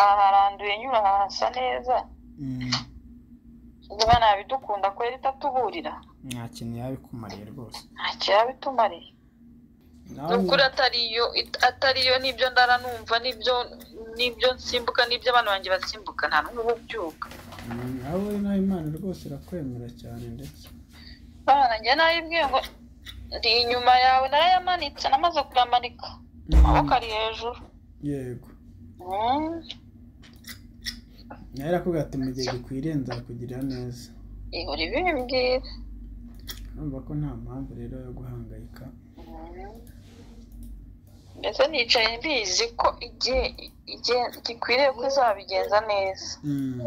aha haranduye nyura aha hasa neza Mm. ubwo imana yabidukunda kubera itatuburira nta kintu yabikumarira rwose nta kirabitumarira nubwo nanjye uri atariyo it- atariyo nibyo ndara numva nibyo nibyo nsimbuka nibyo abantu banjye basimbuka nta n'umwe uba ubyuka nawe nawe imana rwose irakwemera cyane ndetse bana njye nayibwiye ngo ndi inyuma yawe narayamanitse namaze kuyamanika Mm, amaboko ari hejuru yego Mm. nawe irakubwira ati mu gihe gikwiriye nzakugirira neza ihora ibimbwira urumva ko nta mpamvu rero yo guhangayika mbese nicaye mbizi ko igihe igihe gikwiriye ko izabigenza neza Mm, Mm.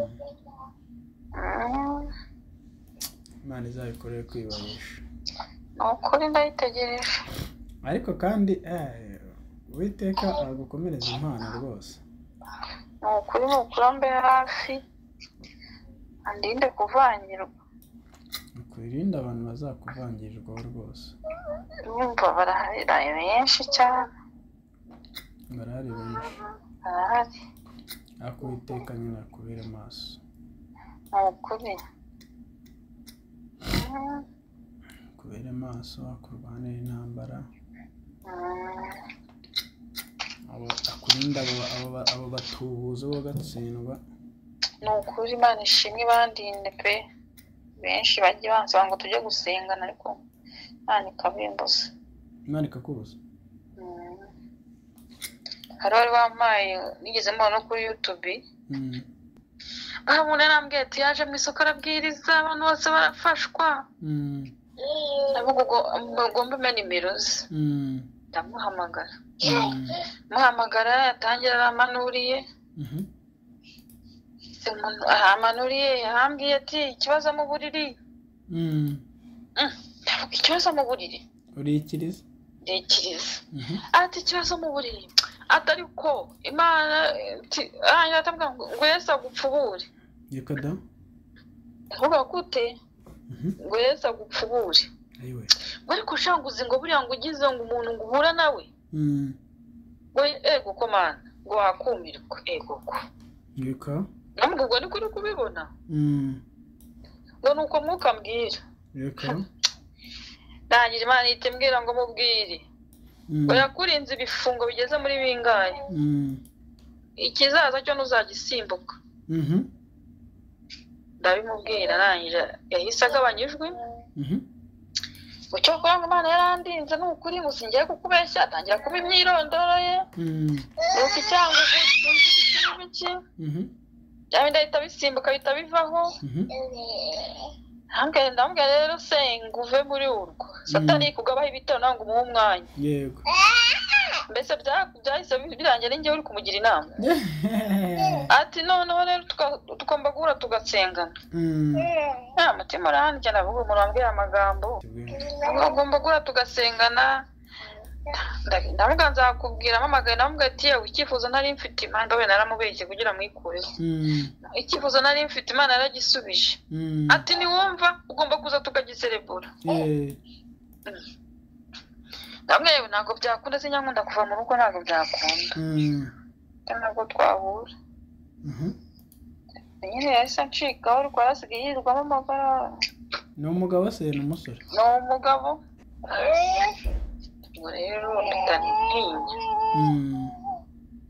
imana izabikorere kwibabisha ni ukuri ndayitegereje ariko kandi eh, uwiteka aragukomereza impano rwose ni ukuri ni ukurambe hafi andinde kuvangirwa ukwirinde abantu bazakuvangirirwaho rwose bumva baraharira benshi cyane barahari benshi barahari ariko uwiteka nyine akubere maso ni ukuri Mm. akubere maso akurwanira intambara Mm. abo akurinde abo abo abo batubuzi bo gatsindwa ni ukuri imana ishimwe bandinde pe benshi bajye bansaba ngo tujye gusengana ariko imana ikabimbuza imana ikakubuza Mm. hari wari wampaye nigeze mbona no kuri yutubi Mm, aha umuntu yarambwiye ati yaje mu isoko arabwiriza abantu bose barafashwa mm, ndavuga ubwo mugomba umenya nimero ze mm, ndamuhamagara mm, muhamagara yatangira aramanuriye mhm, umuntu aramanuriye yarambwiye ati ikibazo mu buriri mm. Mm. ndavuga ikibazo mu buriri urikiriza ndikiriza Mhm, ati ikibazo mu buriri ati ariko imana ati- arangira atamubwira ngo ngo yesu agupfubure yego da ndavuga gute Mhm, ngo yesu agupfubure ayiwe ngo ariko ushaka uzi ngo buriya ngo ugize ngo umuntu ngo uhura nawe Mm, ngo ego ko mana ngo wakumirwa ego ko yego ntabwo ubwo niko uri kubibona Mm, ngo ni uko mwuka mbwira yego ntangira imana ihita imbwira ngo mubwire Mm, ngo yakurinze ibifungo bigeze muri bingahe mm, ikizaza cyo ntuzagisimbuka mhm, ndabimubwira arangije yahise agabanya ijwi mhm, ngo cyo kugira ngo imana yarandinze ni ukuri ngo singiye kukubeshya atangira kuba imyirondoro ye mm, nuko icyango uzi ikirimi cye mhm, byaba bihita bisimbuka bihita bivaho mhm, Ndamubwira ndamubwira rero senga uve muri urwo satani kugabaho ibitero nawe ngo umuhe umwanya yego mbese bya- byahise birangira ni njyewe uri kumugira inama ati noneho rero tuka- tugomba guhura tugasengana Mm, nta mutima urahandya ndavuga umuntu wambwira amagambo tugomba guhura tugasengana Nda- ndavuga nzakubwira mpamagaye ndamubwira ati yewe icyifuzo nari mfite imana mbabe naramubeshye kugira mwikureho mm, icyifuzo nari mfite imana yaragisubije mm, ati niwumva ugomba kuza tukagiserebura yeah, ndamwe yewe ntabwo byakunda sinyankunda kuva mu rugo ntabwo byakunda mm, ntabwo twahura mhm. nyine yahise acikaho rwara asigaye yirirwamo amagara ni umugabo se ni umusore ni umugabo ubwo rero mpita ntinya Mm,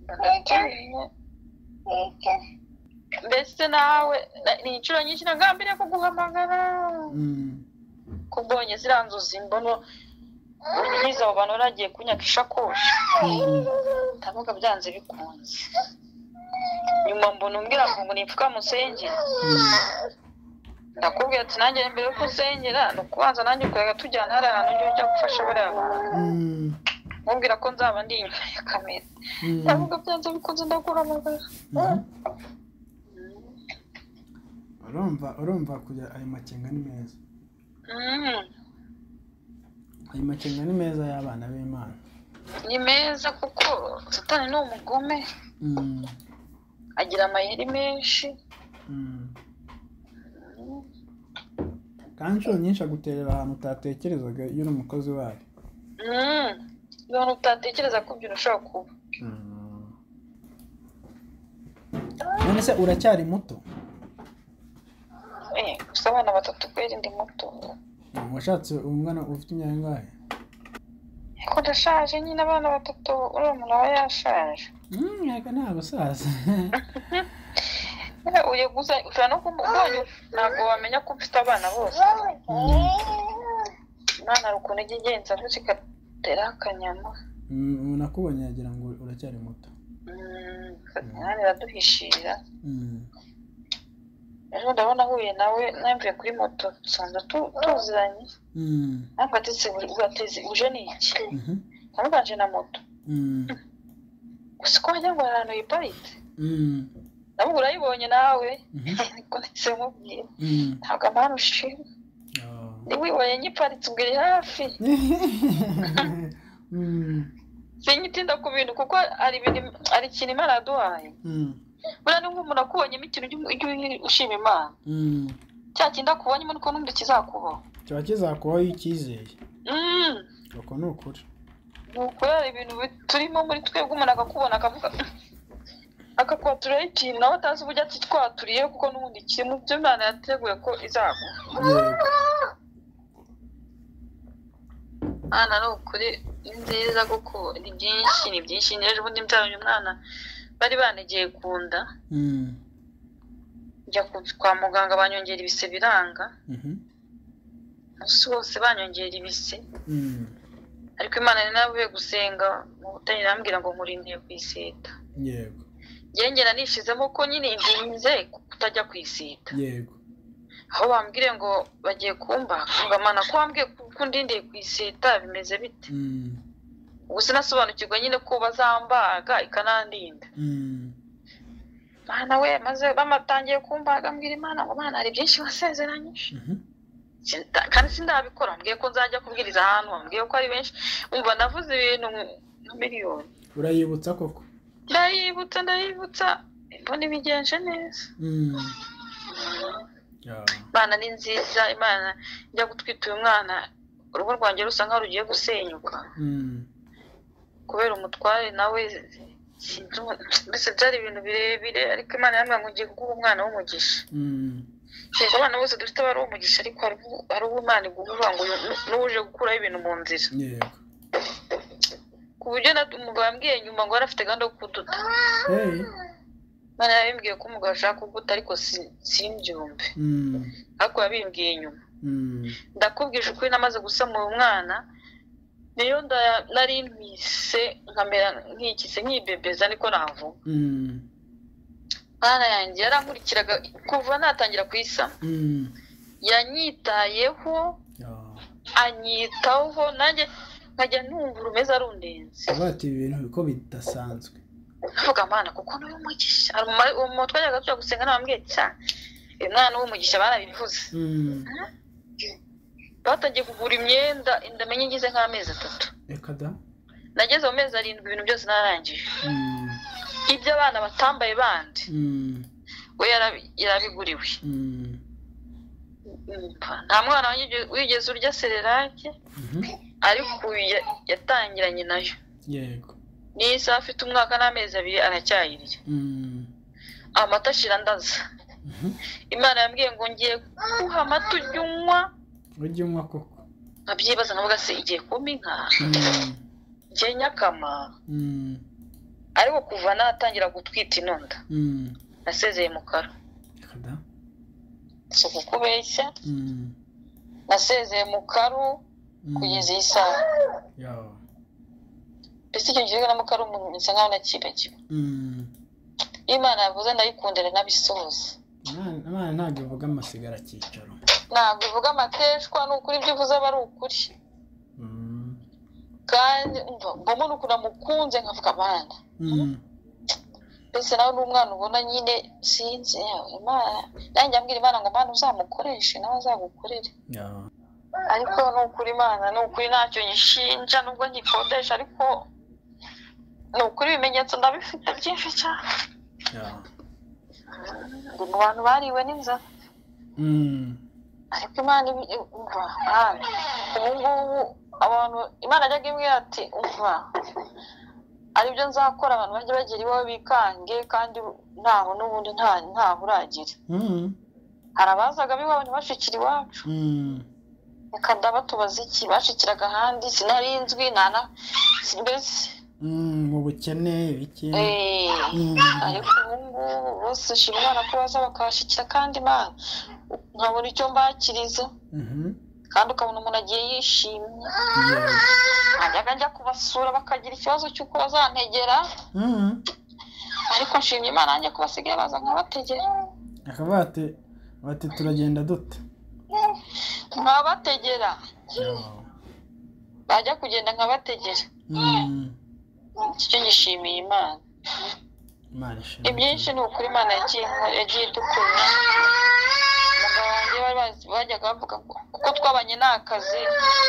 ndatinya mbese nawe na- ni inshuro nyinshi nagambiriye kuguhamagara mm, kubonye ziriya nzozi mbono unyiza abo bantu baragiye kunyaka ishakoshi mm, ndavuga byanze bikunze nyuma mbona umbwira ngo ngo nipfuka musengere mm. ndakubwira ati nanjye mbere yuko usengera ni ukubanza nanjye ukayaga tujyana hari ahantu ujya ujya gufasha buriya bantu Mm, mubwira ko nzaba ndi inyuma ya kamera mm, ndavuga byanze bikunze ndaguhamagara mhm. urumva urumva kujya ayo makenga ni meza Mm, ayo makenga ni meza y'abana b'imana ni meza kuko satani ni umugome Mm, agira amayeri menshi mm. kandi inshuro nyinshi aguterera ahantu utatekerezaga iyo uri umukozi wayo Mm, ibintu utatekereza ko ibyo ushobora kuba none se uracyari muto Eh, gusa abana batatu kweri ndi muto washatse umwana ufite imyaka ingahe ariko ndashaje nyine abana batatu uriya muntu aba yashaje ntabwo ni abasaza Eh, uyu gusa ushobora no kumubonye ntabwo wamenya ko ufite abana bose umwana hari ukuntu ijya igenza vuba igatera akanyama Mm, umuntu akubonye yagira ngo uracyari muto Mm, kandi iraduhishira Mm. ejo ndabona ahuye nawe namvuye kuri moto dusanzwe tu- tuziranye Mm. ntabwo atetse buri ateze uje ni iki Mhm. ntabwo na moto Mm. gusa ko wagira ngo hari ahantu yiparitse Mm. nabwo urayibonye nawe Mhm. ariko ndetse mubwira Mm. ntabwo amahano ushima Oh. ntiwibonye nyiparitse ubwo iri hafi Mm. sinyitinda ku bintu kuko hari ibintu hari ikintu imana yaduhaye Mm. buriya ni nk'umuntu akubonyemo ikintu ujye ujye ushima imana Mm. cya kindi akubonyemo niko n'undi kizakubaho kiba kizakubaho iyo ucyizeye Mm, uko ni ukuri ni ukurara ibintu bi- turimo muri twebwe umuntu akakubona akavuga akakwatura ikintu nawe atazi uburyo akitwaturiye kuko n'ubundi kiri mu byo imana yateguye ko izaguha yego mwana ni ukuri ni nziza kuko ni byinshi ni byinshi ni ejo bundi mbyaranye umwana bari banegeye ku nda Mm. njya ku- kwa muganga banyongera ibise biranga Mhm. umunsi wose banyongera ibise Mm. ariko imana nari navuye gusenga mu butani irambwira ngo nkurindiye ku iseta yego njyewe njye nanishizemo ko nyine ndinze kutajya ku iseta yego aho bambwiye ngo bagiye kumba ngo amana ko wambwiye ko ko ndindiye ku iseta bimeze bite Mm. ubu sinasobanukirwa nyine ko bazambaga ikanandinda Mm. mana we maze bamatangiye kumbaga mbwira imana ngo mana hari byinshi wasezeranyije Mhm. Sinda- kandi sindabikora mbwiye ko nzajya kubwiriza ahantu mbwiye ko ari benshi umva navuze ibintu nka miliyoni urayibutsa koko ndayibutsa ndayibutsa mbona ibigenje neza Mm. Yeah. imana ni nziza imana njya gutwita uyu mwana urugo rwanjye rusa nkaho rugiye gusenyuka Mm. kubera umutware nawe sinzi ubu- mbese byari ibintu birebire ariko imana yambwira ngo ugiye guha umwana w'umugisha Mm. yego abana bose dufite aba ari umugisha ariko hari uwo- hari uwo imana iguha ngo uyu- n'uje gukuraho ibintu mu nzira yego ku buryo na- umugabo yambwiye nyuma ngo yari afite gahunda yo kuduta hey imana yabimbwiye ko umugabo ashaka kuguta ariko si- simbyumve Mm. ariko yabimbwiye nyuma Mm. ndakubwije ukuri namaze gusamura umwana niyo nda- nari mpise nkamera nkikise nkibebeza niko navuga Mm. mwana yanjye yarankurikiraga kuva natangira kuyisama Mm. yanyitayeho Yeah. anyitaho nanjye nkajya numva urumeze arundenze bati ibi bintu ko bidasanzwe navuga mwana kuko niwe mugisha Hari umu- uwo muntu twajyaga tujya gusenga nabambwiye cyane uyu mwana w'umugisha barabivuze Mm. batangiye kugura imyenda inda menye ngize nk'amezi atatu reka da nageze mu mezi arindwi ibintu byose nararangije Mm. ibyo abana batambaye bandi Mm. we yarabi- yarabiguriwe Mm. Umva, nta mwana wigeze- wigeze urya sererake Mhm. ariko uyu ya- yatangiranye nayo yego niyi saha afite umwaka n'amezi abiri aracyayirya Mm. amata ashira ndaza Mhm. imana yambwiye ngo ngiye kuguha amata ujye unywa ujye unywa koko nkabyibaza nkavuga se igiye kumpa inka Mm. igiye nyakama Mm. ariko kuva natangira gutwita inunda Mm. nasezeye mu karo reka da si ukukubeshya Mm. nasezeye mu karu Mm. kugeza iyi saha Yeah. mbese icyo gihe na mukaru umuntu bisa nkaho nakibagiwe Mm. iyo imana yavuze ndayikundira nabisohoza Imana Imana ntabwo ivuga amasigara akicaro ntabwo ivuga amateshwa ni ukuri ibyo ivuze aba ari ukuri Mm. kandi umva mbona ukuntu namukunze nkavuga abana Mm. mbese nawe n'umwana ubona nyine sinzi yawe imana nanjye ambwira imana ngo imana uzamukoreshe nawe azagukorere Yeah. ariko ni ukuri imana ni ukuri ntacyo nyishinja nubwo nyikodesha ariko ni ukuri ibimenyetso ndabifite byinshi cyane Yeah. ngo mu bantu bariwe n'inzara Mm. ariko imana ibi- umva mwana ubu ngubu abantu imana yajyaga imbwira ati umva aribyo nzakora abantu bajye bagera iwawe bikange kandi ntaho n'ubundi nta- ntaho uragira Mm. hari abazaga b'iwabo ntibashikire iwacu Mm. reka ndabatubaza iki bacikiraga ahandi sinarinzwi nana mbese Mm, mu bukene ibiki eh, Mm. ariko ubu ngubu bose ushima imana ko baza bakabashyikira kandi imana nkabona icyo mbakiriza Mhm. kandi ukabona umuntu agiye yishimye Yes. nkajyaga njya kubasura bakagira ikibazo cy'uko bazantegera Mhm. ariko nshimye imana yanjye ko basigaye baza nkabategera Bakaba bati bati turagenda dute nkabategera Yo. bajya kugenda nkabategera Mm. icyo ngishimiye imana Imana ishimwe. ibyinshi ni ukuri imana yagiye yagiye idukura umugabo wanjye bari bazi- bajyaga bavuga ngo kuko twabanye nta kazi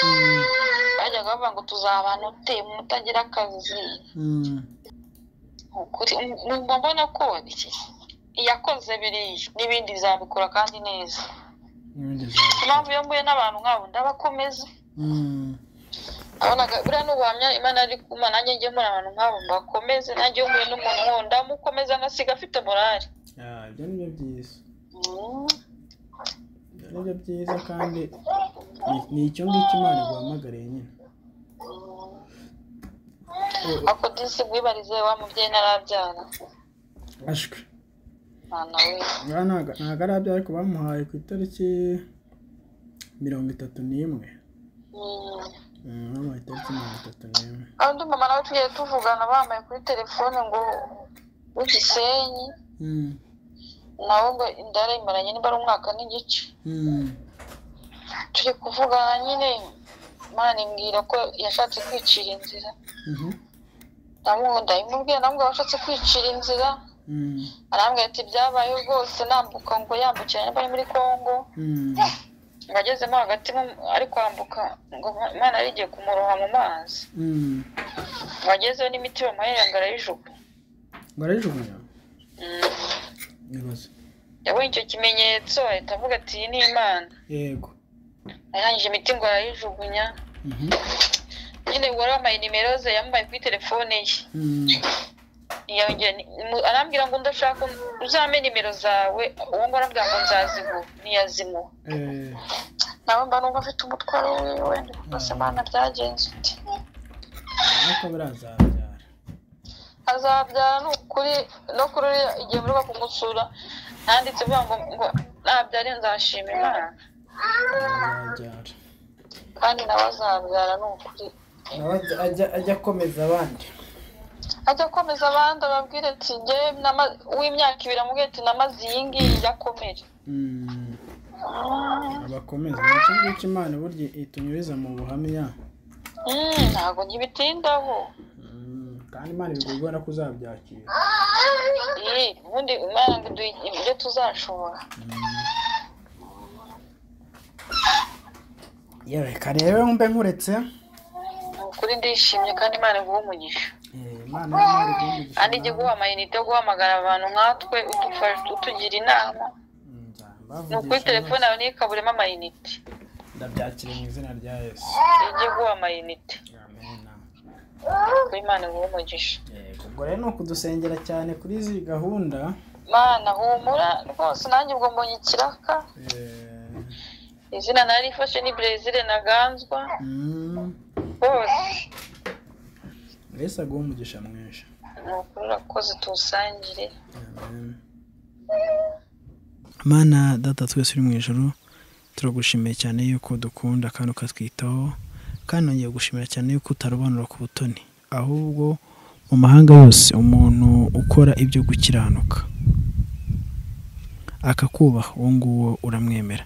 Mm. bajyaga bavuga ngo tuzabana ute mutagira akazi Mm. Ni ukuri numva mbona ko iki iyakoze biriya n'ibindi bizabikora kandi neza N'ibindi Niyo byawe. mpamvu iyo mbuye n'abantu nk'abo ndabakomeza Mm. abonaga buriya n'ubuhamya imana ari kuma nanjye njye muri abantu nk'abo mbakomeze nanjye iyo mbuye n'umuntu nk'uwo ndamukomeza ngasiga afite morali Ah, ibyo ni byo byiza Mm. ibyo ni byo byiza kandi ni- ni icyo ngicyo imana iguhamagariye nyine ako disi bwibarize wa mubyeyi ntarabyara ashwe mwana we Aha ntago ntago ari abyo ariko bamuhaye ku itariki mirongo itatu n'imwe Mm. Mm, bamuhaye itariki mirongo itatu n'imwe undi mama nawe tugiye tuvugana bambaye kuri telefone ngo w'igisenyi Mm, nawe ngo indara imaranye niba ari umwaka n'igice mm, turi kuvugana nyine imana imbwira ko yashatse kwicira inzira mhm, namubu ndabimubwira namubwira washatse kwicira inzira mm, arambwira ati byabaye rwose nambuka ngo yambukiranya bari muri congo mm, ngo agezemo hagati mu- ari kwambuka ngo imana yari igiye kumuroha mu mazi mm. ngo agezeho n'imiti bamuhaye yanga arayijugu barayijugunya nibaza yabonye icyo kimenyetso ahita avuga ati iyi ni imana yego arangije imiti ngo arayijugunya Mhm, nyine wari wambaye nimero ze yambaye kuri telefone ye mm, ntiyongera ni- mu- arambwira ngo ndashaka uzame nimero zawe uwo ngo arambwira ngo nzazimuha ntiyazimuha eh, nawe mba numva mfite umutwaro wiwe rwose imana byagenze uti ariko birazabyara azabyara ni ukuri no kuri uriya igihe murwa kumusura nanditse uvuga ngo ngo nabyare nzashima imana birazabyara kandi nawe azabyara ni ukuri nawe ajya- ajya ajya akomeza abandi ajya akomeza abandi ababwire ati njye nama- uw'imyaka ibiri amubwira ati namaze iyi ngiyi yakomere Mm, abakomeza ni icyo ngicyo imana burya itunyuriza mu buhamya Mm, ntabwo ntibitindaho Mm, kandi imana ibigora ko uzabyakira Eh, ubundi imana ngo iduhe ibyo tuzashobora yewe reka rero mbe nkuretse ni ukuri ndishimye kandi imana iguhe umugisha Eh, imana y'imana igomba kandi ijye iguha amayinite yo guhamagara abantu nkatwe udufasha utugira inama ni ukuri telefone yawe ntikaburemo amayinite ndabyakira mu izina rya yesu ijye iguha amayinite amena kuko imana iguha umugisha ubwo rero ni ukudusengera cyane kuri izi gahunda mana humura rwose nanjye ubwo mbonye ikiraka Eh, izina narifashe ni brezil naganzwa mm, bose yesu aguha umugisha mwinshi ni ukuri urakoze tuwusangire mana data twese uri mu ijoro turagushimiye cyane yuko dukunda kandi ukatwitaho kandi nongeye gushimira cyane yuko utarobanura ku butoni ahubwo mu mahanga yose umuntu ukora ibyo gukiranuka akakubaha uwo nguwo uramwemera